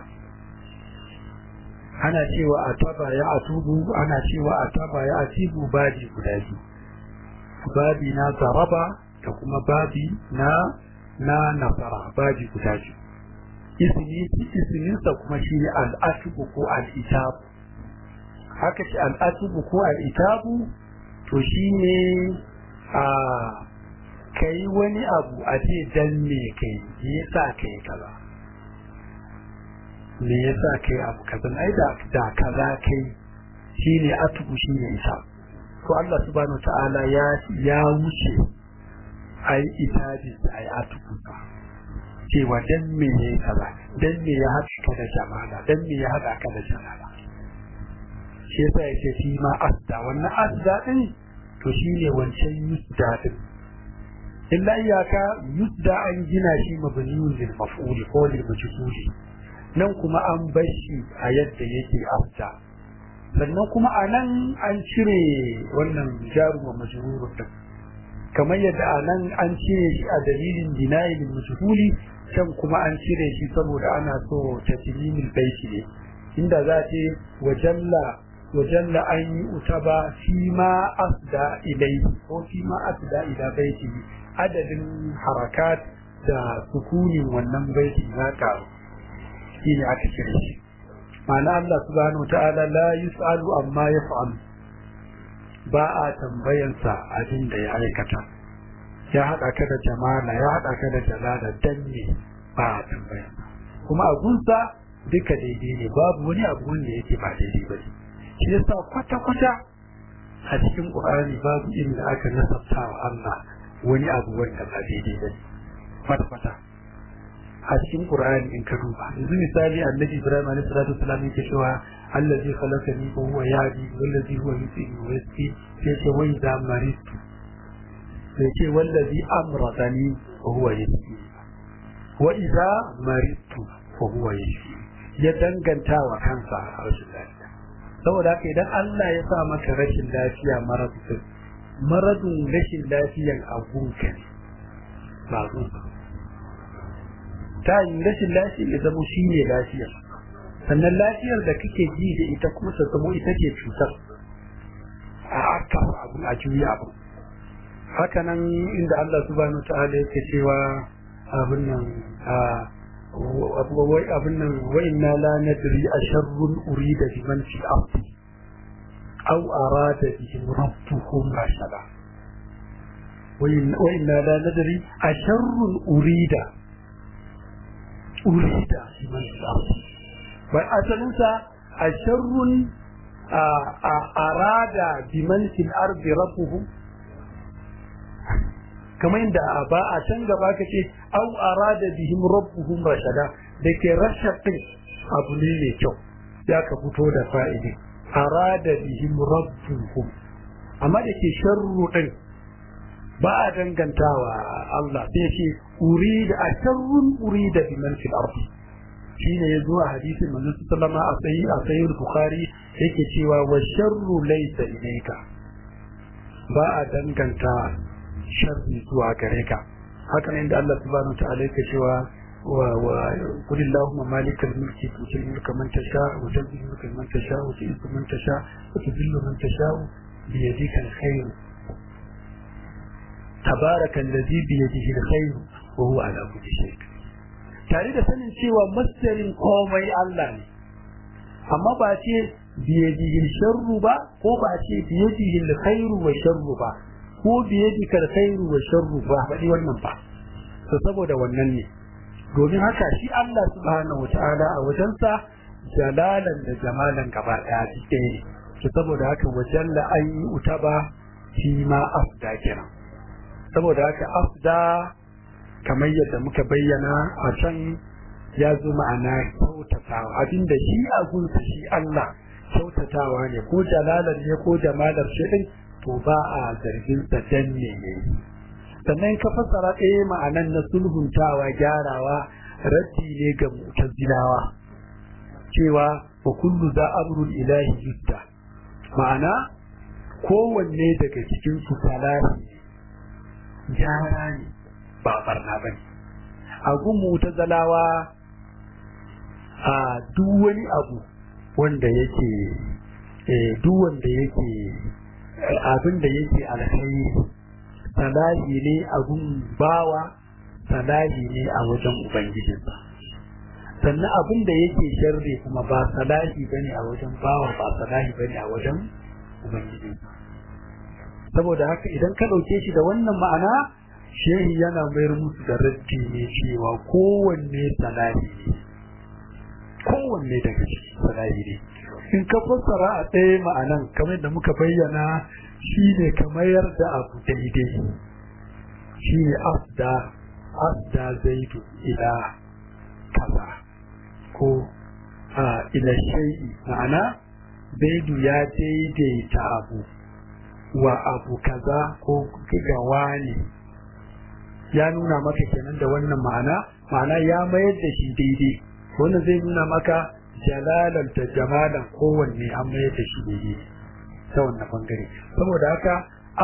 ana cewa a taba ya atubu ana cewa a taba ya atibu baji guda biyu babi na zaraba da kuma babi na na nasara baji guda biyu ismi isminsa kuma shi ne al'atubu ko al'itabu haka ce al'atubu ko al'itabu to shi ne a kai wani abu a ce dan me kai me yasa kai kaza me yasa kai abu kaza ai da da kaza kai shine atubu shine isa to Allah subhanahu ta'ala ya ya wuce ai itabi ai atubu cewa dan me ya yi kaza dan me ya haɗa ka da jamala dan me ya haɗa ka da jamala shi yasa ya ce shi ma asda wannan asda din to shi ne wancan yusda din illa iyaka yusda an gina shi mabniyun lil maf'ul ko lil majhul nan kuma an bar shi a yadda yake asda sannan kuma a nan an cire wannan jaru wa majrurun din kamar yadda a nan an cire shi a dalilin dinayin majhuli can kuma an cire shi saboda ana so taslimil baiti ne inda za ce wajalla wajalla an yi utaba fi ma asda ilai ko fi ma asda ila baiti adadin harakat da sukunin wannan baiti na karu shine aka cire shi ma'ana Allah subhanahu wa ta'ala la yus'alu amma yaf'alu ba a tambayansa abin da ya aikata ya haɗa ka da jamala ya haɗa ka da jalala dan ne ba a tambayansa kuma a gunsa duka daidai ne babu wani abu wanda yake ba daidai ba ne shi yasa kwata-kwata a cikin ƙur'ani babu inda aka nasabta wa Allah wani abu wanda ba daidai ba ne kwata-kwata a cikin Qur'ani in ka duba yanzu misali annabi Ibrahim alaihi salatu wasallam yake cewa allazi khalaqani wa huwa yahdi wallazi huwa yusini wa yasqi sai ce wai da maritu sai ce wallazi amradani wa huwa yasqi wa idza maritu wa huwa yasqi ya danganta wa kansa a rashin lafiya saboda haka idan Allah ya sa maka rashin lafiya maradun maradun rashin lafiyan agunka ne ba gunka ta yi rashin lafiya ya zama shi ne lafiyar sannan lafiyar da kake ji da ita kuma ta zama ita ce cutar a aka abu a juya abu haka nan inda Allah subhanahu wa ta'ala yake cewa abin nan wai abin nan wa inna la nadri asharrun urida biman fi ardi aw arada bihim rabbuhum rashada wa inna la nadri asharrun urida urida biman fi ardi wai asalinsa asharrun arada biman fil ardi rabbuhum kamar yadda a ba a can gaba ka ce au arada bihim rabbuhum rashada da ke rashadin abu ne mai kyau ya ka fito da fa'idi arada bihim rabbuhum amma da ke sharru din ba a dangantawa Allah sai ce urida a sharrun urida biman fil ardi shine ya zo a hadisin manzo sallama a sayi a sayi bukhari yake cewa wa sharru laysa ilayka ba a danganta sharri zuwa gare ka haka ne da Allah subhanahu wa ta'ala yake cewa wa wa qul allahumma malikal mulki tutil mulka man tasha wa tanzil mulka man tasha wa tu'izzu man tasha wa tudhillu man tasha bi yadika alkhair tabaraka alladhi bi yadihi alkhair wa huwa ala kulli shay tare da sanin cewa masdarin komai Allah ne amma ba ce bi yadihi sharru ba ko ba ce bi yadihi alkhair wa sharru ba ko biye dikar khairu wa sharru ba faɗi wannan ba to saboda wannan ne domin haka shi Allah subhanahu wataala a wajensa jalalan da jamalan gaba ɗaya suke ne to saboda haka wajen la an yi utaba shi ma afda kenan saboda haka afda kamar yadda muka bayyana a can ya zo ma'ana kyautatawa abinda shi a gunsa shi Allah kyautatawa ne ko jalalan ne ko jamalar shi din to ba a zargin sa dan ne sannan ka fassara ɗaya ma'anan na sulhuntawa gyarawa raddi ne ga mutazilawa cewa wa kullu za amrul ilahi yudda ma'ana kowanne daga cikin su salahi gyara ne ba barna bane a gun mutazalawa a duk wani abu wanda yake duk wanda yake abin da yake alkhairi salahi ne a gun bawa salahi ne a wajen ubangijinsa sannan abin da yake sharri kuma ba salahi bane a wajen bawa ba salahi bane a wajen ubangijinsa saboda haka idan ka ɗauke shi da wannan ma'ana shehi yana mayar musu da raddi ne cewa kowanne salahi ne kowanne daga ciki salahi ne in ka fassara a ɗaya ma'anan kamar da muka bayyana shi ne ka mayar da abu daidai shi ne afda asda zaidu ila kaza ko ila shay'i ma'ana zaidu ya daidaita abu wa abu kaza ko ga wani ya nuna maka kenan da wannan ma'ana ma'ana ya mayar da shi daidai wannan zai nuna maka jalalan da jamalan kowanne an mayar da shi daidai ta wannan bangare saboda haka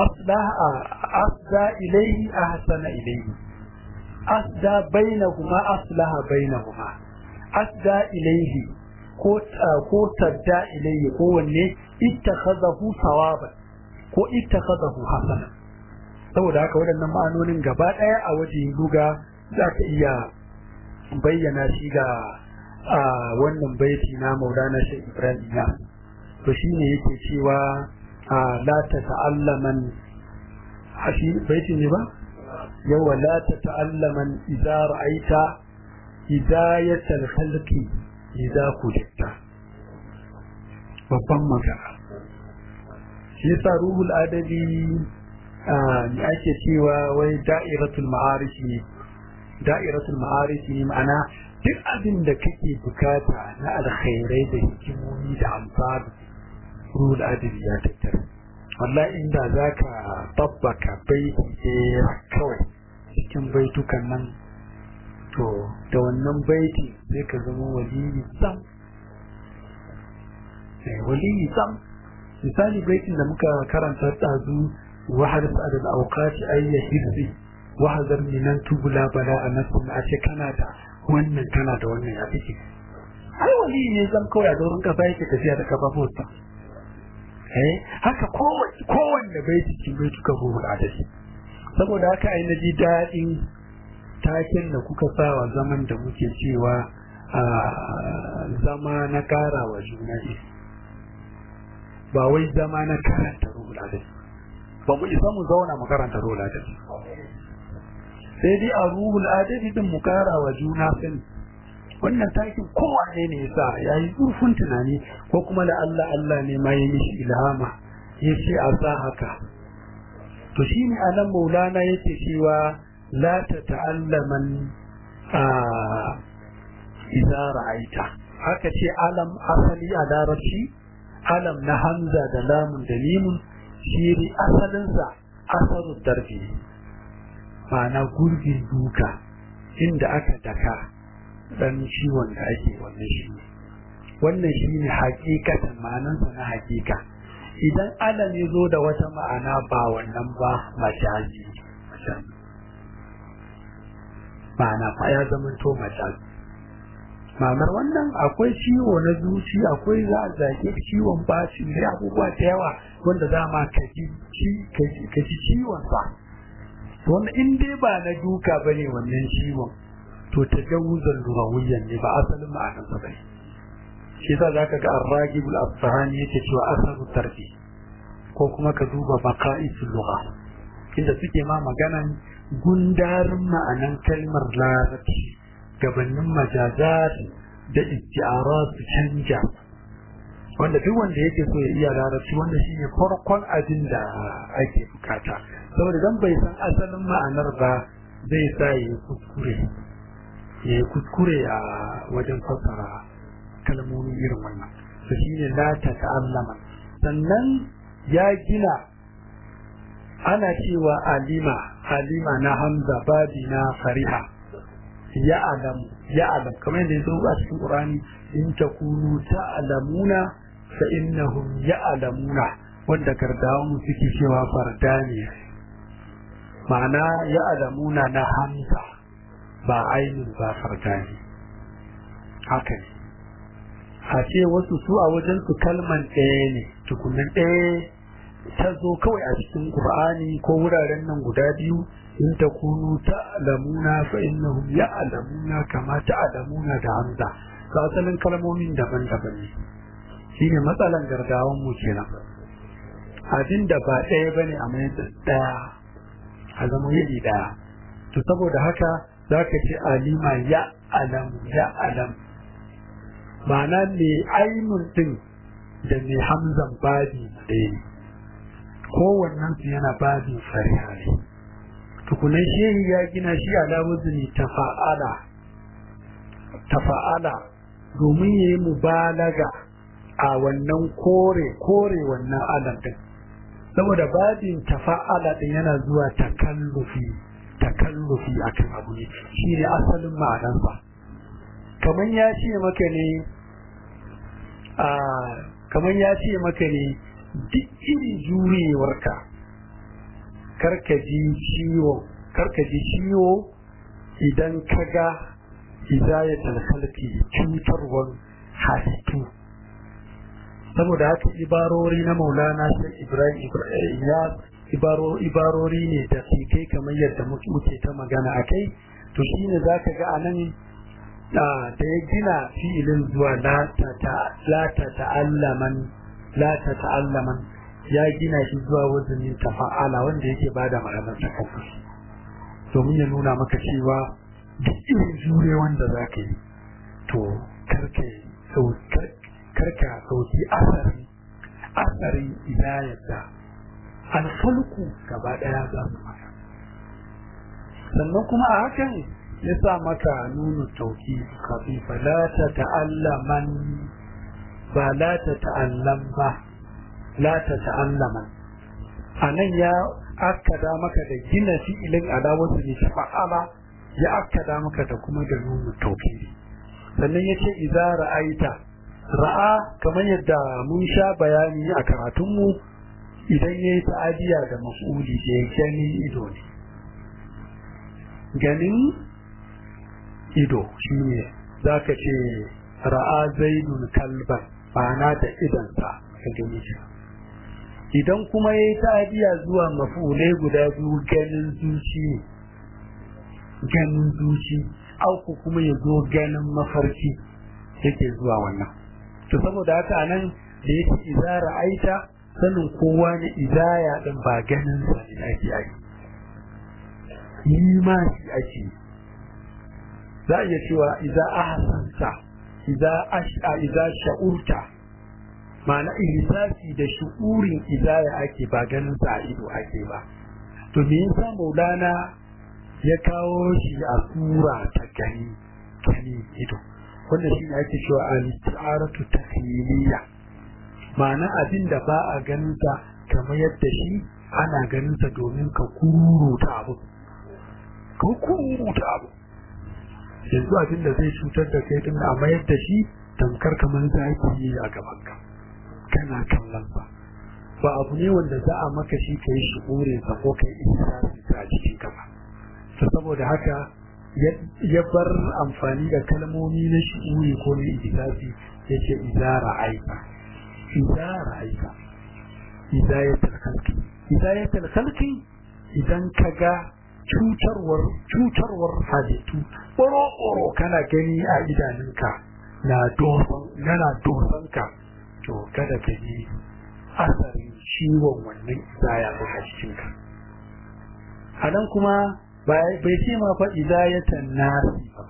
asda ilaihi ahsana ilaihi asda bainahuma aslaha bainahuma asda ilaihi ko ko tadda ilaihi kowanne ittakhadahu sawaban ko ittakhadahu hasana saboda haka waɗannan ma'anonin gaba ɗaya a wajen duga za ka iya bayyana shi ga wannan baiti na maulana shi ibrahim ya to shi ne yake cewa la ta ta'allaman shi baiti ne ba yawa la ta ta'allaman idza ra'aita hidayatal khalqi idza kujitta babban magana shi yasa ruhul adabi ne ake cewa wai da'iratul ma'arif ne da'iratul ma'arif ne ma'ana duk abin da kake bukata na alkhairai da hikimomi da amfani ruhul adabi ya tattara wallahi inda zaka tabbaka baiti ɗaya kawai cikin baitukan nan to da wannan baiti sai ka zama waliyi sam waliyi sam misali baitin da muka karanta ɗazu wahar sa'ad al-awqati ay yahzi wahzar minan tubula bala anakum a ce kana da wannan kana da wannan ya fice ai wali ne zan kawai a doron kasa yake tafiya da kafafunsa eh haka kowace kowanne bai cikin bai tuka ruhul adadi saboda haka ai na ji daɗin taken da kuka sa wa zaman da muke cewa a zama na ƙara wa juna ne ba wai zama na karanta ruhul adadi ba mu isa mu zauna mu karanta ruhul adadi sai dai a ruhul adadi din mu kara wa juna sani wannan takin kowane ne yasa ya yi zurfin tunani ko kuma da Allah Allah ne ma ya mishi ilhama ya ce a sa haka to shi ne anan maulana yake cewa la ta ta'allaman a idza ra'aita haka ce alam asali a larabci alam na hamza da lamun da limun shi asalinsa asaru darbi ma'ana gurbin duka inda aka daka dan ciwon da ake wannan shi wannan shi ne hakikatan ma'anansa na hakika idan alam ya zo da wata ma'ana ba wannan ba majazi ma'ana fa ya zama to majazi ma'anar wannan akwai ciwo na zuci akwai za a zage ciwon bashi da abubuwa da yawa wanda dama ka ji ciwon sa wanda in dai ba na duka ba ne wannan ciwon to ta jawuzan lugawiyyan ne ba asalin ma'anar sa bane shi yasa zaka ga ar-ragibul asfahani yake cewa asalu tarbi ko kuma ka duba baqa'isul lugha inda suke ma maganan gundarin ma'anan kalmar larabci gabanin majazat da isti'arat su canja wanda duk wanda yake so ya iya larabci wanda shine farkon abin da ake bukata saboda dan bai san asalin ma'anar ba zai sa ya kuskure ya kuskure a wajen fassara kalmomi irin wannan to shine la ta ta'allama sannan ya gina ana cewa alima alima na hamza babi na fariha ya alam ya alam kamar yadda ya zo a cikin qur'ani in takunu ta'lamuna fa innahum ya'lamuna wanda gardawan suke cewa farda ne ma'ana ya'lamuna na hamza ba ainihin ba farda ne haka ne a ce wasu su a wajen su kalman ɗaya ne tukunan ɗaya ta zo kawai a cikin qur'ani ko wuraren nan guda biyu in takunu ta'lamuna fa innahum ya'lamuna kama ta'lamuna da hamza ga asalin kalmomin daban-daban ne shine matsalan gargawan mu kenan abin da ba ɗaya bane a mai ɗaya a zama yadi ɗaya to saboda haka zaka ce alima ya alam ya alam ma'ana me ainun din da me hamzan babi ɗaya ne kowannen su yana babin fariha ne tukunan shehi ya gina shi ala wuzini tafa'ala tafa'ala domin ya yi mubalaga a wannan kore kore wannan alam din saboda babin tafa'ala din yana zuwa takallufi takallufi akan abu ne shine asalin ma'anarsa kamar ya ce maka ne a kamar ya ce maka ne duk irin jurewarka karka ji ciwo karka ji ciwo idan ka ga hidayatul khalqi cutarwar halittu saboda haka ibarori na maulana sai ibrahim ya ibaro ibarori ne da kai kamar yadda muke ta magana akai to shine zaka ga anan da ya gina fi'ilin zuwa la ta ta'allaman la ta ta'allaman ya gina shi zuwa wazanin tafa'ala wanda yake bada ma'anar takafus domin ya nuna maka cewa duk irin jure wanda za ka yi to karka sauki asari asari idayar da alfalku gaba daya za su maka sannan kuma a hakan ya sa maka nuna tauki kafin fa la ta ta'allaman ba la ta ta'allam ba la ta ta'allaman a nan ya akkada maka da gina fi'ilin adawarsu ne fa'ala ya akkada maka da kuma da nuna tauki sannan ya ce iza ra'aita ra'a kamar yadda mun sha bayani a karatunmu idan ya yi ta'adiya da mas'uli da ya gani ido ne ganin ido shi ne za ka ce ra'a zaidun kalban ma'ana da idansa ka gani shi idan kuma ya yi ta'adiya zuwa mafulai guda biyu ganin zuci ne ganin zuci auku kuma ya zo ganin mafarki yake zuwa wannan to saboda haka nan da yake idza ra'aita sanin kowa ne idaya din ba ganin sa ne ake yi yi ma shi ake za a iya cewa idza ahsanta idza ash'a idza sha'urta ma'ana ihsasi da shu'urin idaya ake ba ganin sa a ido ake ba to me yasa maulana ya kawo shi a sura ta gani gani ido wanda shi ne ake cewa al-isti'aratu tahyiliya ma'ana abin da ba a ganin sa kamar yadda shi ana ganin sa domin ka kururuta abu ka kururuta abu yanzu abin da zai cutar da kai din amma yadda shi tamkar kamar za ki yi a gaban ka kana kallon sa ba abu ne wanda za a maka shi ka yi shugurin sa ko ka yi ihsasi a cikin ka ba saboda haka ya bar amfani da kalmomi na shi'uri ko na ihsasi ya ce izara aika izara aika idayatul khalqi idayatul khalqi idan ka ga cutarwar cutarwar halittu ɓoro ɓoro kana gani a idanunka na dosan yana dosan ka to kada ka yi asarin ciwon wannan idaya a cikinka a nan kuma bai ce ma fa idayatan nasi ba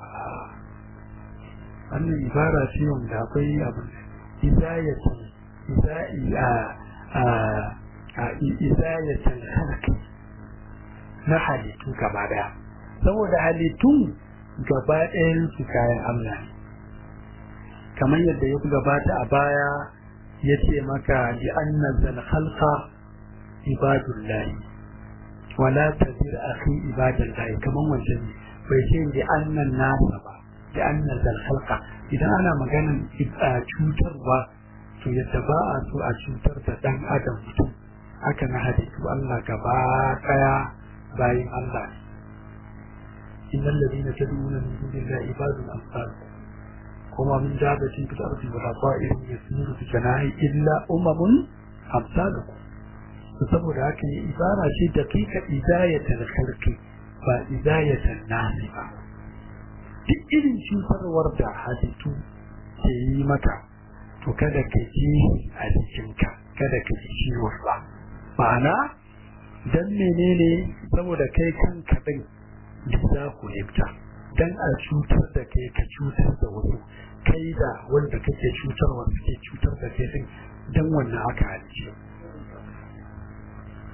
wannan ibara ce wanda akwai abu idayatan idai a a a idayatan halki na halittu gaba daya saboda halittun gaba ɗayan su kayan Allah ne kamar yadda ya gabata a baya ya ce maka li annazal khalqa ibadullahi wala tadir akhi ibadallahi kaman wancan ne bai ce li annan nasa ba li annazal khalqa idan ana maganan cutarwa to yadda ba a so a cutar da dan adam mutum haka na halittu Allah gaba daya bayin Allah ne innal ladina tad'una min dunillahi ibadun amsalukum kuma min dabatin fil ardi wala ta'irin yasiru fi janahi illa umamun amsalukum to saboda haka ne ibara ce da kika idayatul khalqi ba idayatul nasi ba duk irin cutarwar da halittu ke yi maka to kada ka ji a jikinka kada ka ji ciwon ba ma'ana dan menene saboda kai kanka din da za ku lifta dan a cutar da kai ka cutar da wasu kai da wanda kake cutarwa suke cutar da kai din dan wannan aka halice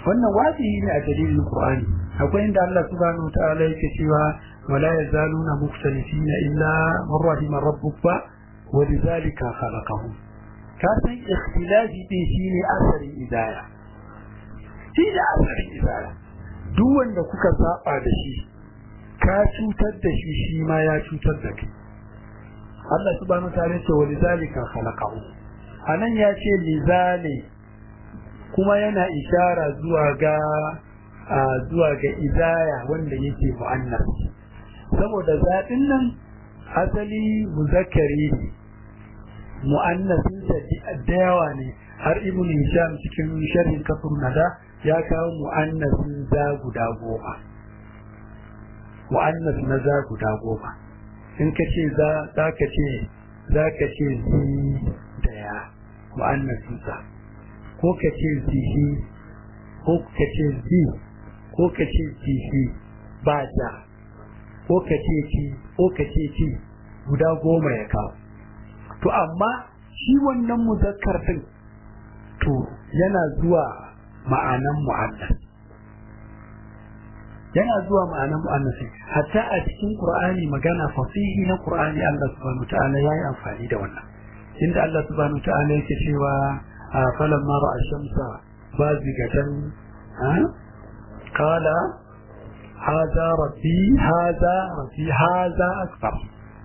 wannan wajibi ne a dalilin Qur'ani akwai inda Allah subhanahu ta'ala yake cewa wala yazaluna mukhtalifina illa man rahima rabbuk ba wa lidhalika khalaqahum ka san ikhtilafi din shine asarin idaya shi da asarin idaya duk wanda kuka saba da shi ka cutar da shi shi ma ya cutar da kai Allah subhanahu ta'ala ce wa lidhalika khalaqahum anan ya ce lizali kuma yana ishara zuwa ga zuwa ga idaya wanda yake mu'annas saboda zaɓin nan asali muzakkari ne mu'annasin da yawa ne har ibn hisham cikin sharhin kafir nada ya kawo mu'annasin za guda goma mu'annas na za guda goma in ka ce za ka ce za ka ce zi da ya mu'annasin sa ko ka ce zihi ko ka ce zi ko ka ce zihi ba ja ko ka ce ci ko ka ce ci guda goma ya kawo to amma shi wannan muzakkar din to yana zuwa ma'anan mu'annas yana zuwa ma'anan mu'annas hatta a cikin qur'ani magana fasihi na qur'ani Allah subhanahu ta'ala yayi amfani da wannan inda Allah subhanahu ta'ala yake cewa falamma ra'a shamsa bazigatan qala هذا ربي هذا ربي هذا أكبر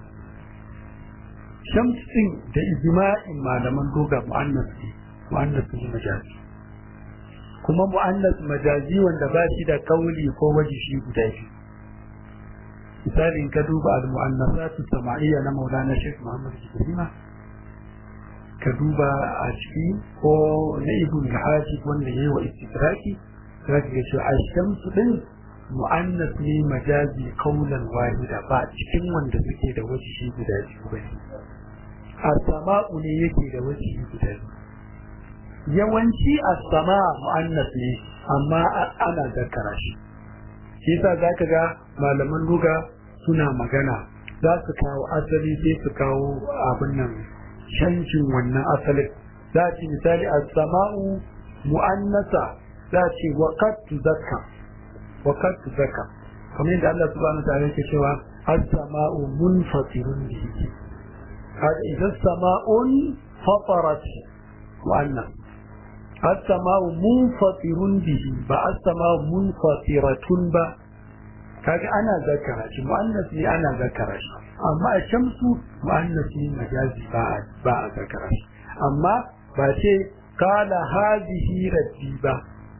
شمس da ijma'in malaman doga mu'annas ne mu'annas ne majazi kuma mu'annas majazi wanda ba shi da kauli ko waje shi guda biyu misalin ka duba al-mu'annasatu sama'iyya na Maulana Sheikh Muhammad Ibrahim ka duba a ciki ko na Ibn Hajib wanda yayi wa istidraki zaka ga cewa ash-shamsu din mu'annas ne majazi kaulan wahida ba cikin wanda suke da wajihi guda biyu ba ne as-sama'u ne yake da wajihi guda biyu yawanci as-sama mu'annas ne amma ana zakara shi shi yasa zaka ga malaman luga suna magana za su kawo asali sai su kawo abin nan canjin wannan asalin za ci misali as-sama'u mu'annasa za ci waqat zakka وقد تذكر kamar yadda Allah subhanahu ta'ala yake cewa as-sama'u munfatirun bihi hada idza as-sama'un fatarat wa anna as-sama'u munfatirun bihi ba as-sama'u munfatiratun ba kaga ana zakara shi mu'annas ne ana zakara shi amma a shamsu mu'annas ne majazi ba ba a zakara shi amma ba ce kala hadhihi rabbi ba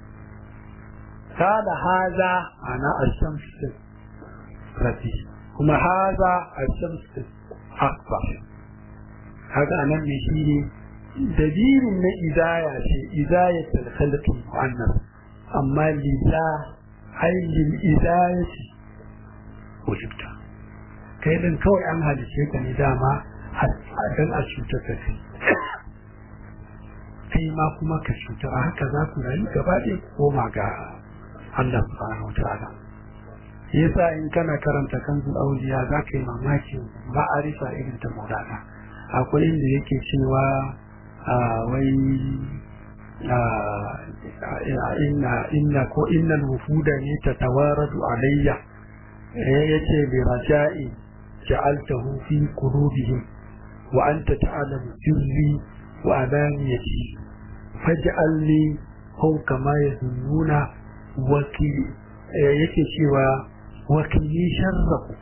kada haza ana ashamsu rafi kuma haza ashamsu akbar haka anan ne shi ne dalilin na idaya ce idaya ta khalqi mu'annas amma lila ai lil idayati wajibta kai din kawai an halice ka ne dama a dan a cuta ka kai kai ma kuma ka cuta a haka za ku rayu gaba ɗaya koma ga Allah subhanahu wa ta'ala yasa in kana karanta kanzul auliya za ka yi mamaki ma'arifa irin ta maulana akwai inda yake cewa wai inna inna ko innal wufuda ne ta tawaradu alayya yace bi raja'i ja'altahu fi qulubihim wa anta ta'lamu sirri wa alaniyati faj'alni fawqa ma yazunnuna wakili yake cewa wakili sharrafu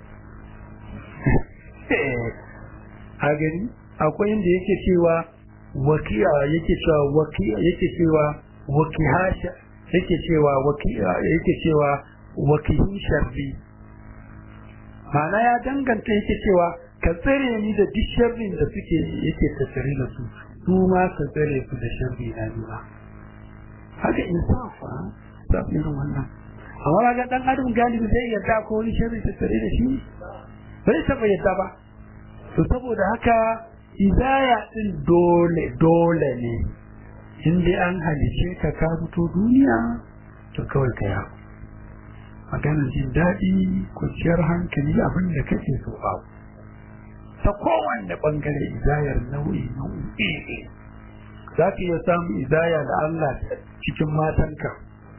a gani akwai inda yake cewa wakiya yake cewa wakiya yake cewa wakihasha yake cewa wakiya yake cewa wakihin sharri ma'ana ya danganta yake cewa ka tsare ni da duk sharrin da suke yake tattare da su su ma ka tsare su da sharri na nuna haka insafa da irin wannan amma ga dan adam galibi zai yarda ko wani sharri ta tare da shi bai taba yarda ba to saboda haka idaya din dole dole ne in dai an halice ka ka fito duniya to kawai ka ya maganar jin daɗi kwanciyar hankali abin da kake so ba ta kowanne bangare idayar nau'i nau'i za ka iya samun idaya da Allah cikin matanka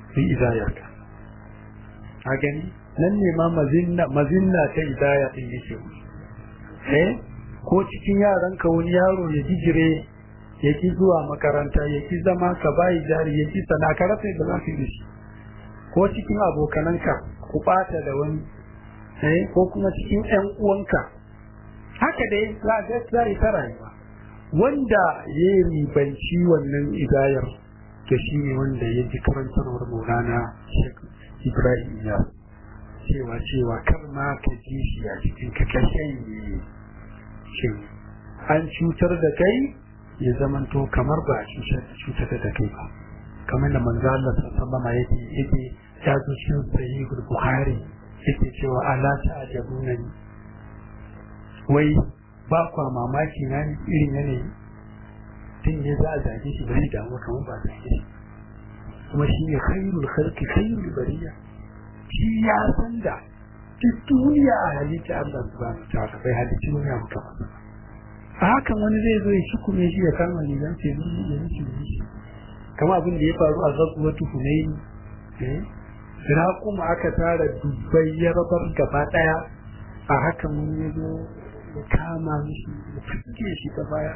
su idayarka a gani nan ne ma mazinna ta idaya din yake eh ko cikin yaranka wani yaro ya jijire ya ki zuwa makaranta ya ki zama ka bayi jari ya ki sana ka rasa da za ka yi shi ko cikin abokananka ku bata da wani eh ko kuma cikin ƴan uwanka haka dai za ga sai ta rayuwa wanda ya ribanci wannan idayar to shi ne wanda ya ji karantarwar Maulana Sheikh Ibrahim ya cewa cewa kar ma ka ji shi a cikin ka kashen shin an cutar da kai ya zamanto kamar ba a cutar da kai ba kamar da manzo Allah sallallahu alaihi yake yake ya zo cikin sahihul bukhari yake cewa ala ta'jabuna ni wai ba kwa mamaki na irin yanayi tun ne za a zage shi bari damu kamar ba zage shi kuma shi ne khairul khalqi khairul bariya shi ya san da duk duniya a halitta Allah subhanahu wa ta'ala bai halitta wani abu kamar a hakan wani zai zo ya cikume shi ya kama rigan ce zai ya yi shi kama abin da ya faru a zakuwatu hunaini eh kuma aka tara dubbai ya rabar gaba daya a hakan wani ya zo ya kama mishi ya fuske shi ta baya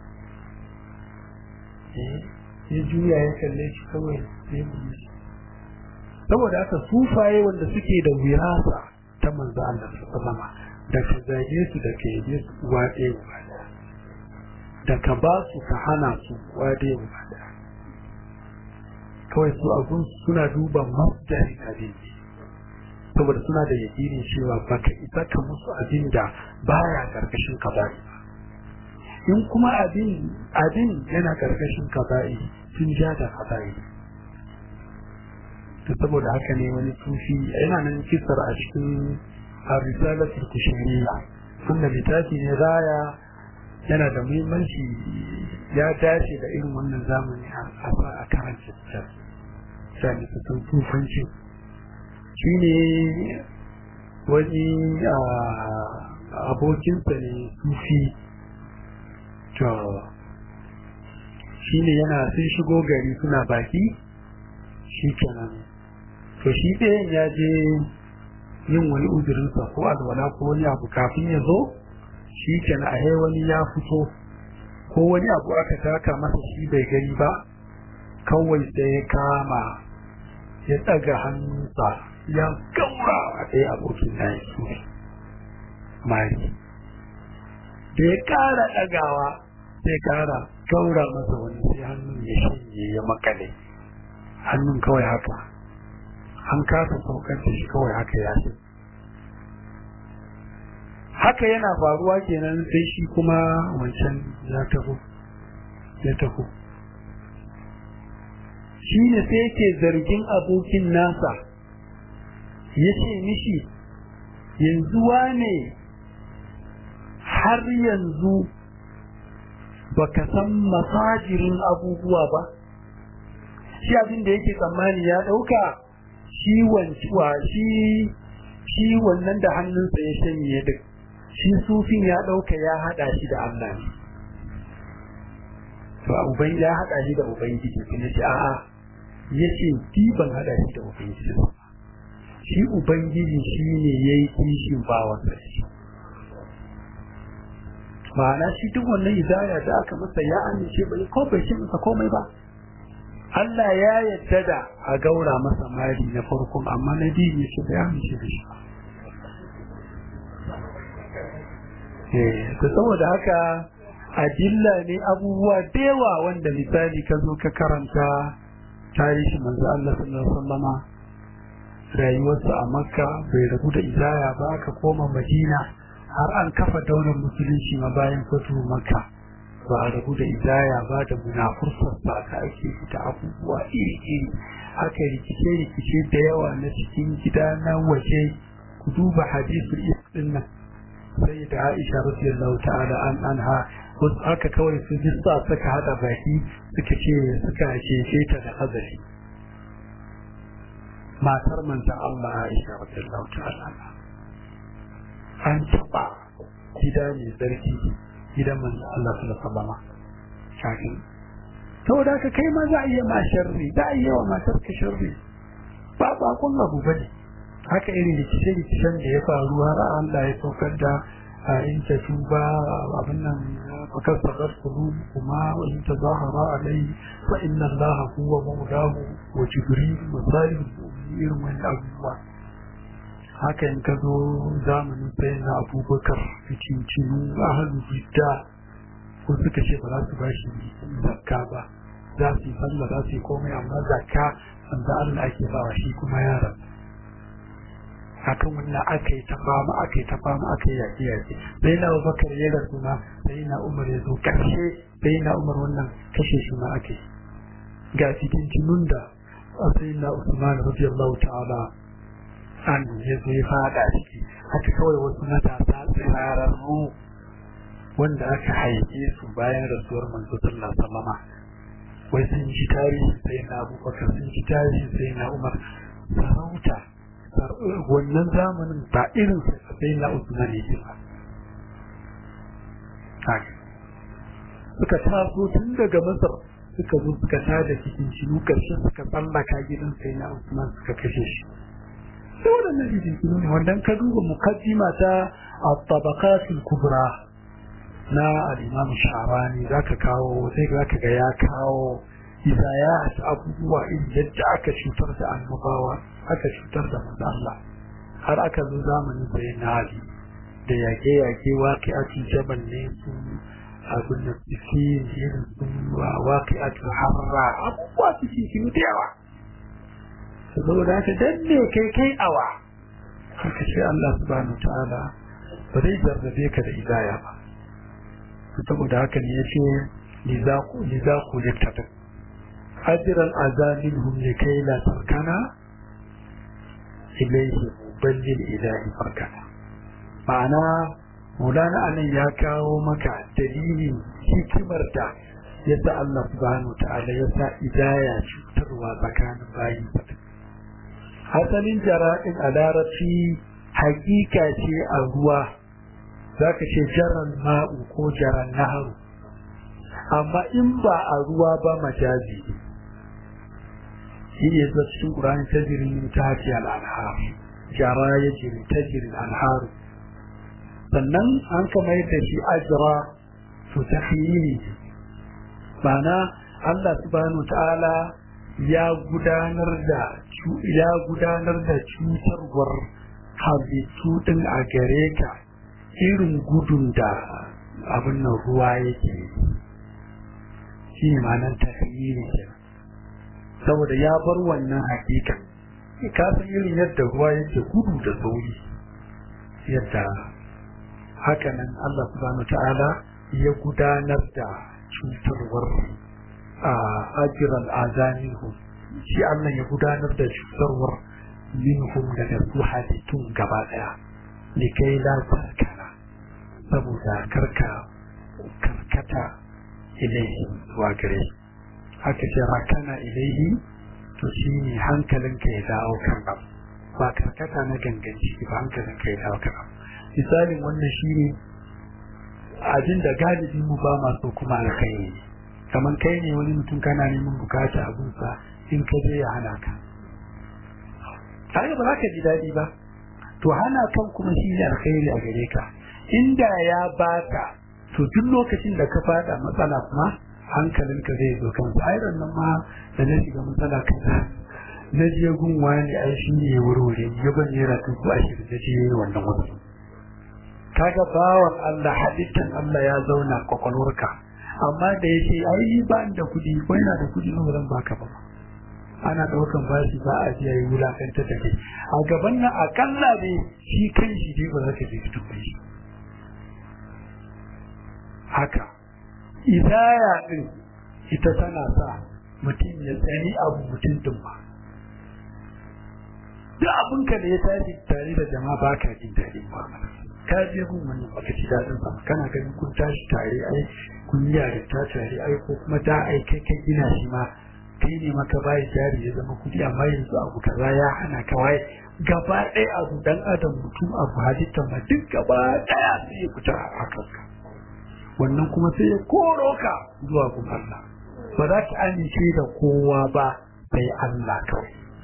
ya juya ya kalle shi kawai sai ya shi saboda haka sufaye wanda suke da wirasa ta manzo Allah sallama da ka zage su da ka yabe su uwa ɗaya uwa da ka ba su ka hana su uwa ɗaya uwa kawai su abun suna duba masdarin abin saboda suna da yakinin cewa baka isa ka musu abin da baya karkashin kabari in kuma abin abin yana karkashin kabari sun ja da kabari to saboda haka ne wani sufi yana nan kisar a cikin risalatul kushiriya wanda littafi ne raya yana da muhimmanci ya dace da irin wannan zamani a karanta littafi sani su san sufanci shi ne wani abokinsa ne sufi to shi ne yana sun shigo gari suna baki shi kenan to shi ɗayan ya je yin wani uzurinsa ko alwala ko wani abu kafin ya zo shi kenan a wani ya fito ko wani abu aka taka masa shi bai gani ba kawai sai ya kama ya ɗaga hannunsa ya gaura a ɗaya abokin na ya mari da ya ƙara ɗagawa sai ƙara gaura masa wani sai hannun ya shanye ya makale hannun kawai haka an kasa saukar da shi kawai haka ya ce haka yana faruwa kenan sai shi kuma wancan ya taho ya taho shi ne sai yake zargin abokin nasa ya ce mishi yanzu wane har yanzu baka san masajirin abubuwa ba shi abin da yake tsammani ya ɗauka shi wancuwa shi shi wannan da hannunsa ya shanye duk shi sufin ya ɗauka ya haɗa shi da Allah ne to uban ya haɗa shi da ubangiji kuma shi a'a ya ce ki ban haɗa shi da ubangiji shi ubangiji shi ne ya yi kishin bawansa shi ma'ana shi duk wannan izaya da aka masa ya amince bai ko bai shi masa komai ba Allah ya yadda da a gaura masa mari na farkon amma na biyu ne shi bai amince da shi eh to saboda haka adilla ne abubuwa da yawa wanda misali ka zo ka karanta tarihi manzo Allah sallallahu alaihi wasallama rayuwarsa a Makka bai rabu da izaya ba aka koma Madina har an kafa daular musulunci ma bayan fatu Makka ba a rabu da izaya ba da munafursa ba ka ake da abubuwa iri-iri haka rikice-rikice da yawa na cikin gida na waje ku duba hadisul iskin nan sai da Aisha radiyallahu ta'ala an anha wasu aka kawai su jissa suka hada baki suka ce suka ce ta da azali matar manzon Allah Aisha radiyallahu ta'ala an taba gida mai zarki gidan manzon Allah sallallahu alaihi wasallam kafin saboda ka kai ma za a iya ma sharri za a iya wa matar ka sharri ba bakon abu ba ne haka irin rikice-rikicen da ya faru har Allah ya saukar da a in ta tuba abin nan fakar sadar kulu kuma wa in ta zahara alai fa inna Allah huwa mawlahu wa jibril wa salihul irin wani abubuwa haka in ka zo zamanin sai na abubakar fitincinu ahalu bidda ko suka ce ba za su ba shi zakka ba za su yi sallah za su yi komai amma zakka wanda Allah ake bawa shi kuma yaran akan wannan aka yi ta fama aka yi ta fama aka yi yaƙi yaƙi sai na abubakar ya rasu ma sai na umar ya zo ƙarshe sai na umar wannan kashe shi ma aka yi ga fitincinun da sai na usman radiyallahu ta'ala an ya zo ya fada ciki haka kawai wasu matasa tsirararru wanda aka haife su bayan rasuwar manzo sallallahu alaihi wasallama wai sun ji tarihi sai na abubakar sun ji tarihi sai na umar sarauta wannan zamanin ba irin sai na usman ne ba suka taso tun daga masar suka zo suka tada cikin shiru karshen suka tsallaka gidan sai na usman suka kashe shi sai waɗannan rigingimu ne wanda ka duba mukaddima ta at-tabaqatul kubra na al-imam sha'rani zaka kawo sai zaka ga ya kawo izaya abubuwa irin yadda aka cutar da annabawa aka cutar da manzo Allah har aka zo zamanin sai na Ali da yake yake waki a jabal ne su abin da suke irin sun waki a harra abubuwa su ke da yawa saboda haka dan ne kai kai awa haka ce Allah subhanahu ta'ala ba zai jarrabe ka da idaya ba saboda haka ne yace lizaku lizaku littafin ajran azaminhum likai la tarkana ilayhi ballil ilahi farkana ma'ana Maulana anan ya kawo maka dalilin hikimar da yadda Allah subhanahu ta'ala ya sa idaya cutarwa tsakanin bayi asalin jara'in a larabci hakika ce a ruwa za ka ce jaran ma'u ko jaran naharu amma in ba a ruwa ba majazi shi ne zuwa cikin ƙurani ta jirin ta hafi al'anhar jara ya jiri ta jirin al'anharu sannan an kamar da shi ajira to ta ne ma'ana Allah subhanahu ta'ala ya gudanar da ya gudanar da cutarwar halittu din a gare ka irin gudun da abin nan ruwa yake shi ne ma'anar tafiye ne saboda ya bar wannan hakika ka san irin yadda ruwa yake gudu da sauri yadda hakanan Allah subhanahu ta'ala ya gudanar da cutarwar a ajiran azanihum shi Allah ya gudanar da cutarwar minhum daga su halittun gaba daya likai la tarkana saboda karka karkata ilaihi zuwa gare haka ce rakana ilaihi to shi ne hankalinka ya dawo kan abu ba karkata na ganganci ba hankalinka ya dawo kan abu misalin wannan shi ne abin da galibi mu ba masu kuma alkhairi ne kamar kai ne wani mutum kana neman bukata abunsa in ka je ya hana ka kaga ba za ka ji daɗi ba to hana kan kuma shi ne alkhairi a gare ka inda ya baka to duk lokacin da ka fada matsala kuma hankalinka zai zo kansa ai nan ma da na shiga matsala kaza na je gun wani ai shi ne wurwure ya ban naira dubu ashirin da je wannan wasu kaga bawan Allah halittan Allah ya zauna kwakwalwarka amma da ya ce ai ba da kuɗi ko yana da kuɗi ba zan baka ba ana ɗaukan bashi ba a ji yayi wulakanta da kai a gaban nan akalla ne shi kan shi dai ba za ka je ka shi haka idaya din ita tana sa mutum ya tsani abu mutum din ba duk abinka da ya tashi tare da jama'a ba ka jin daɗin ba ka je gun wannan baka ci daɗin ba kana ganin kun tashi tare ai kun yi yarinta tare ai ko kuma da ai kai kai gina shi ma kai ne maka bayi jari ya zama kudi amma yanzu abu kaza ya hana ka waye gaba ɗaya abu dan adam mutum abu halitta ma duk gaba ɗaya sai ya fita a kanka wannan kuma sai ya koro ka zuwa gun Allah ba za ka amince da kowa ba sai Allah kawai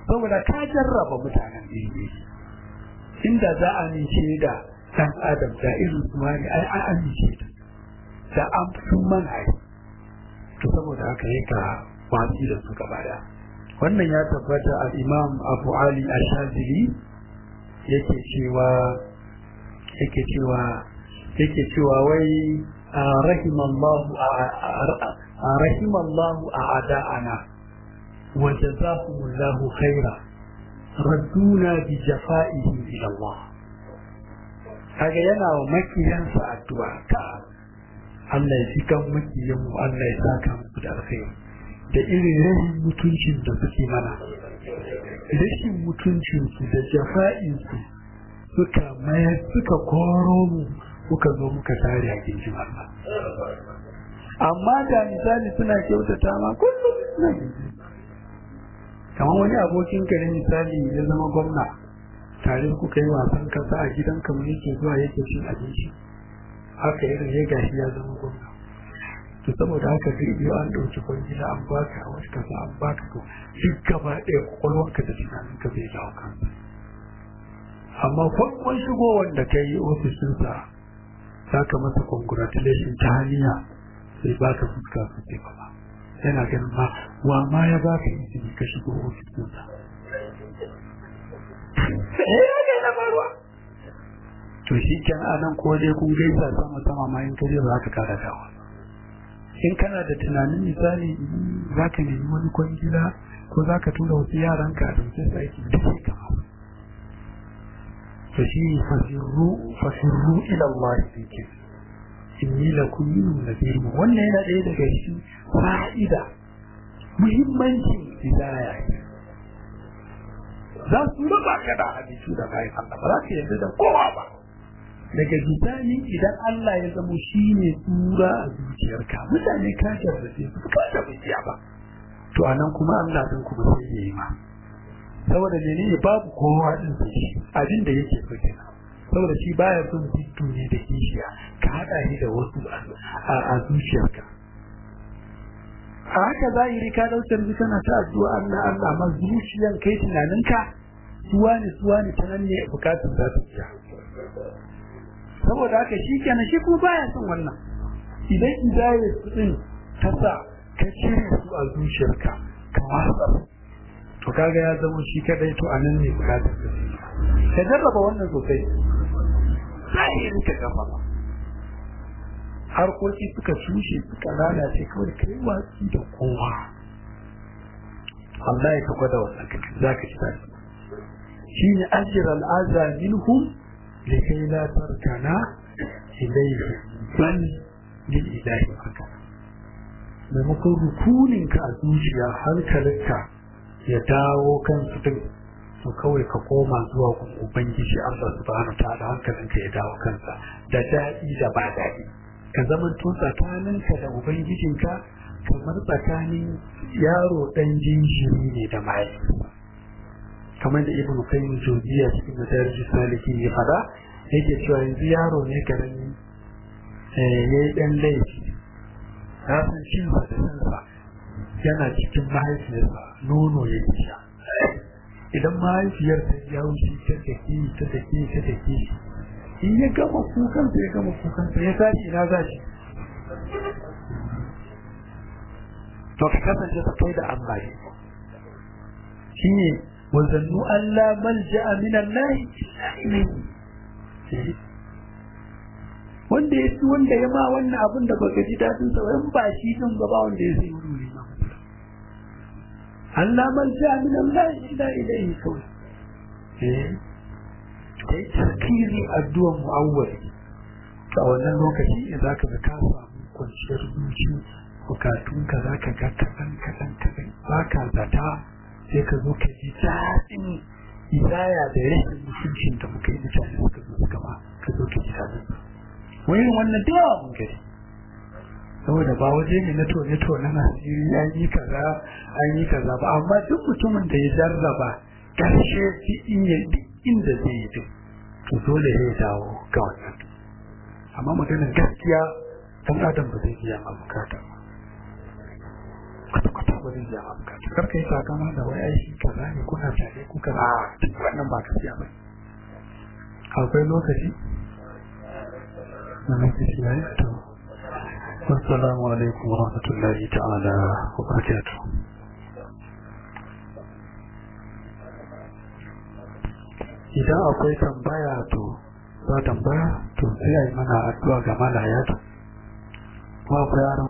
saboda ka jarraba mutanen iri inda za a amince da dan adam da irin su wani ai an amince da da an sun mana to saboda haka yi ka watsi da su gaba da wannan ya tabbata al imam abu ali ashazili yake cewa yake cewa yake cewa wai rahimallahu rahimallahu a'da'ana wa jazakumullahu khaira radduna bi jafa'ihi ila Allah kaga yana wa makiyansa addu'a ta Allah ya ji kan makiyan mu Allah ya saka musu da alkhairi da irin rashin mutuncin da suke mana rashin mutuncin su da jafa'in su suka mayar suka koro mu muka zo muka tare a gindin Allah amma da misali suna kyautata ma kullum suna kamar wani abokin ka ne misali ya zama gwamna tare kuka yi wasan kasa a gidan kamar yake zuwa yake cin abinci haka irin ya gashi ya zama gwamna to saboda haka zai biyo an ɗauki kwangila an baka a wata kasa an baka to duk gaba ɗaya kwakwalwarka da tunaninka zai dawo kansa amma farkon shigowar da ka yi ofishinsa za ka masa congratulation ta haniya sai ba ka fuska su ce ba yana ganin ma wa ma ya ba ka izini ka shigo ofishinsa to shi kan anan ko dai kun gaisa sama sama ma in kaje ba ka kara dawa in kana da tunanin misali za ka nemi wani kwangila ko za ka tura wasu yaranka a dauke su aiki duk sai ka to shi fasirru fasirru ila Allah yake inni lakum minhu nadhirun wannan yana ɗaya daga cikin fa'ida muhimmancin hidaya za su raba ka da hadisi da bayan Allah ba za ka yarda da kowa ba daga bisani idan Allah ya zamo shi ne tsura a zuciyarka mutane ka jarrace su ka jarrace ba to anan kuma Allah din kuma sai ya yi ma saboda menene babu kowa din sai abin da yake so kenan saboda shi baya son bitu ne da kishiya ka hada shi da wasu a zuciyarka a haka zahiri ka daukar bi kana ta addu'a Allah Allah ma zuciyan kai tunaninka suwa ne suwa ne ta nan ne bukatun za ta biya saboda haka shi kenan shi kuma baya son wannan idan idayar su din ta sa ka cire su a zuciyarka ka watsa to kaga ya zama shi kadai to anan ne bukatar ka ka jarraba wannan sosai zahirin ka gaba harkoki suka shushe suka lalace kawai kai watsi da kowa Allah ya ka gwada wannan kake za ka ci tare shi ne ajiyar al'aza minhum likai la tarkana ilayhi bal lil ilahi haka maimakon rukuninka a zuciya hankalinka ya dawo kan su din to kawai ka koma zuwa gun ubangiji Allah subhanahu ta'ala hankalinka ya dawo kansa da daɗi da ba daɗi ka zaman to tsakaninka da ubangijinka kamar tsakanin yaro ɗan jinjiri ne da mahaifinsa kamar da ibnu qayyim jawziya cikin madarij salikin ya fada yake cewa yanzu yaro ne karami eh yayi dan laifi ya san shi ba da sansa yana cikin mahaifiyarsa nono ya sha idan mahaifiyar ta ya wuce ta take ta take ta take in ya gama kukan ya gama kukan ya tashi na zashi to ka kasance ta kai da Allah shine wazannu Allah malja'a min Allah wanda ya ci wanda ya ma wannan abin da baka ji dadin sa in ba shi din ba ba wanda ya sai wuri ma Allah malja'a min Allah illa ilayhi kawai eh kai tarkizi addu'a mu'awwali a wannan lokaci ne zaka ga ka samu kwanciyar zuci bukatunka zaka ga kadan kadan kadan baka zata sai ka zo ka ji daɗin hidaya da rashin mutuncin da muka yi mutane suka zo suka ba ka zo ka ji daɗin wani wannan da yawa mun gari saboda ba waje ne na tone tone na asiri an yi kaza an yi kaza ba amma duk mutumin da ya jarraba ƙarshe duk inda zai yi duk to dole ya dawo ga wannan amma maganar gaskiya dan adam ba zai iya ma bukata kwata-kwata ba zai biya maka kar kai takama da wai aiki kaza ne kuna tare ku kaza wannan ba gaskiya ba akwai lokaci na lokaci ya yi to assalamu alaikum wa rahmatullahi ta'ala wa barakatuh idan akwai tambaya to ba tambaya to sai a yi mana addu'a ga malaya to ba akwai yaran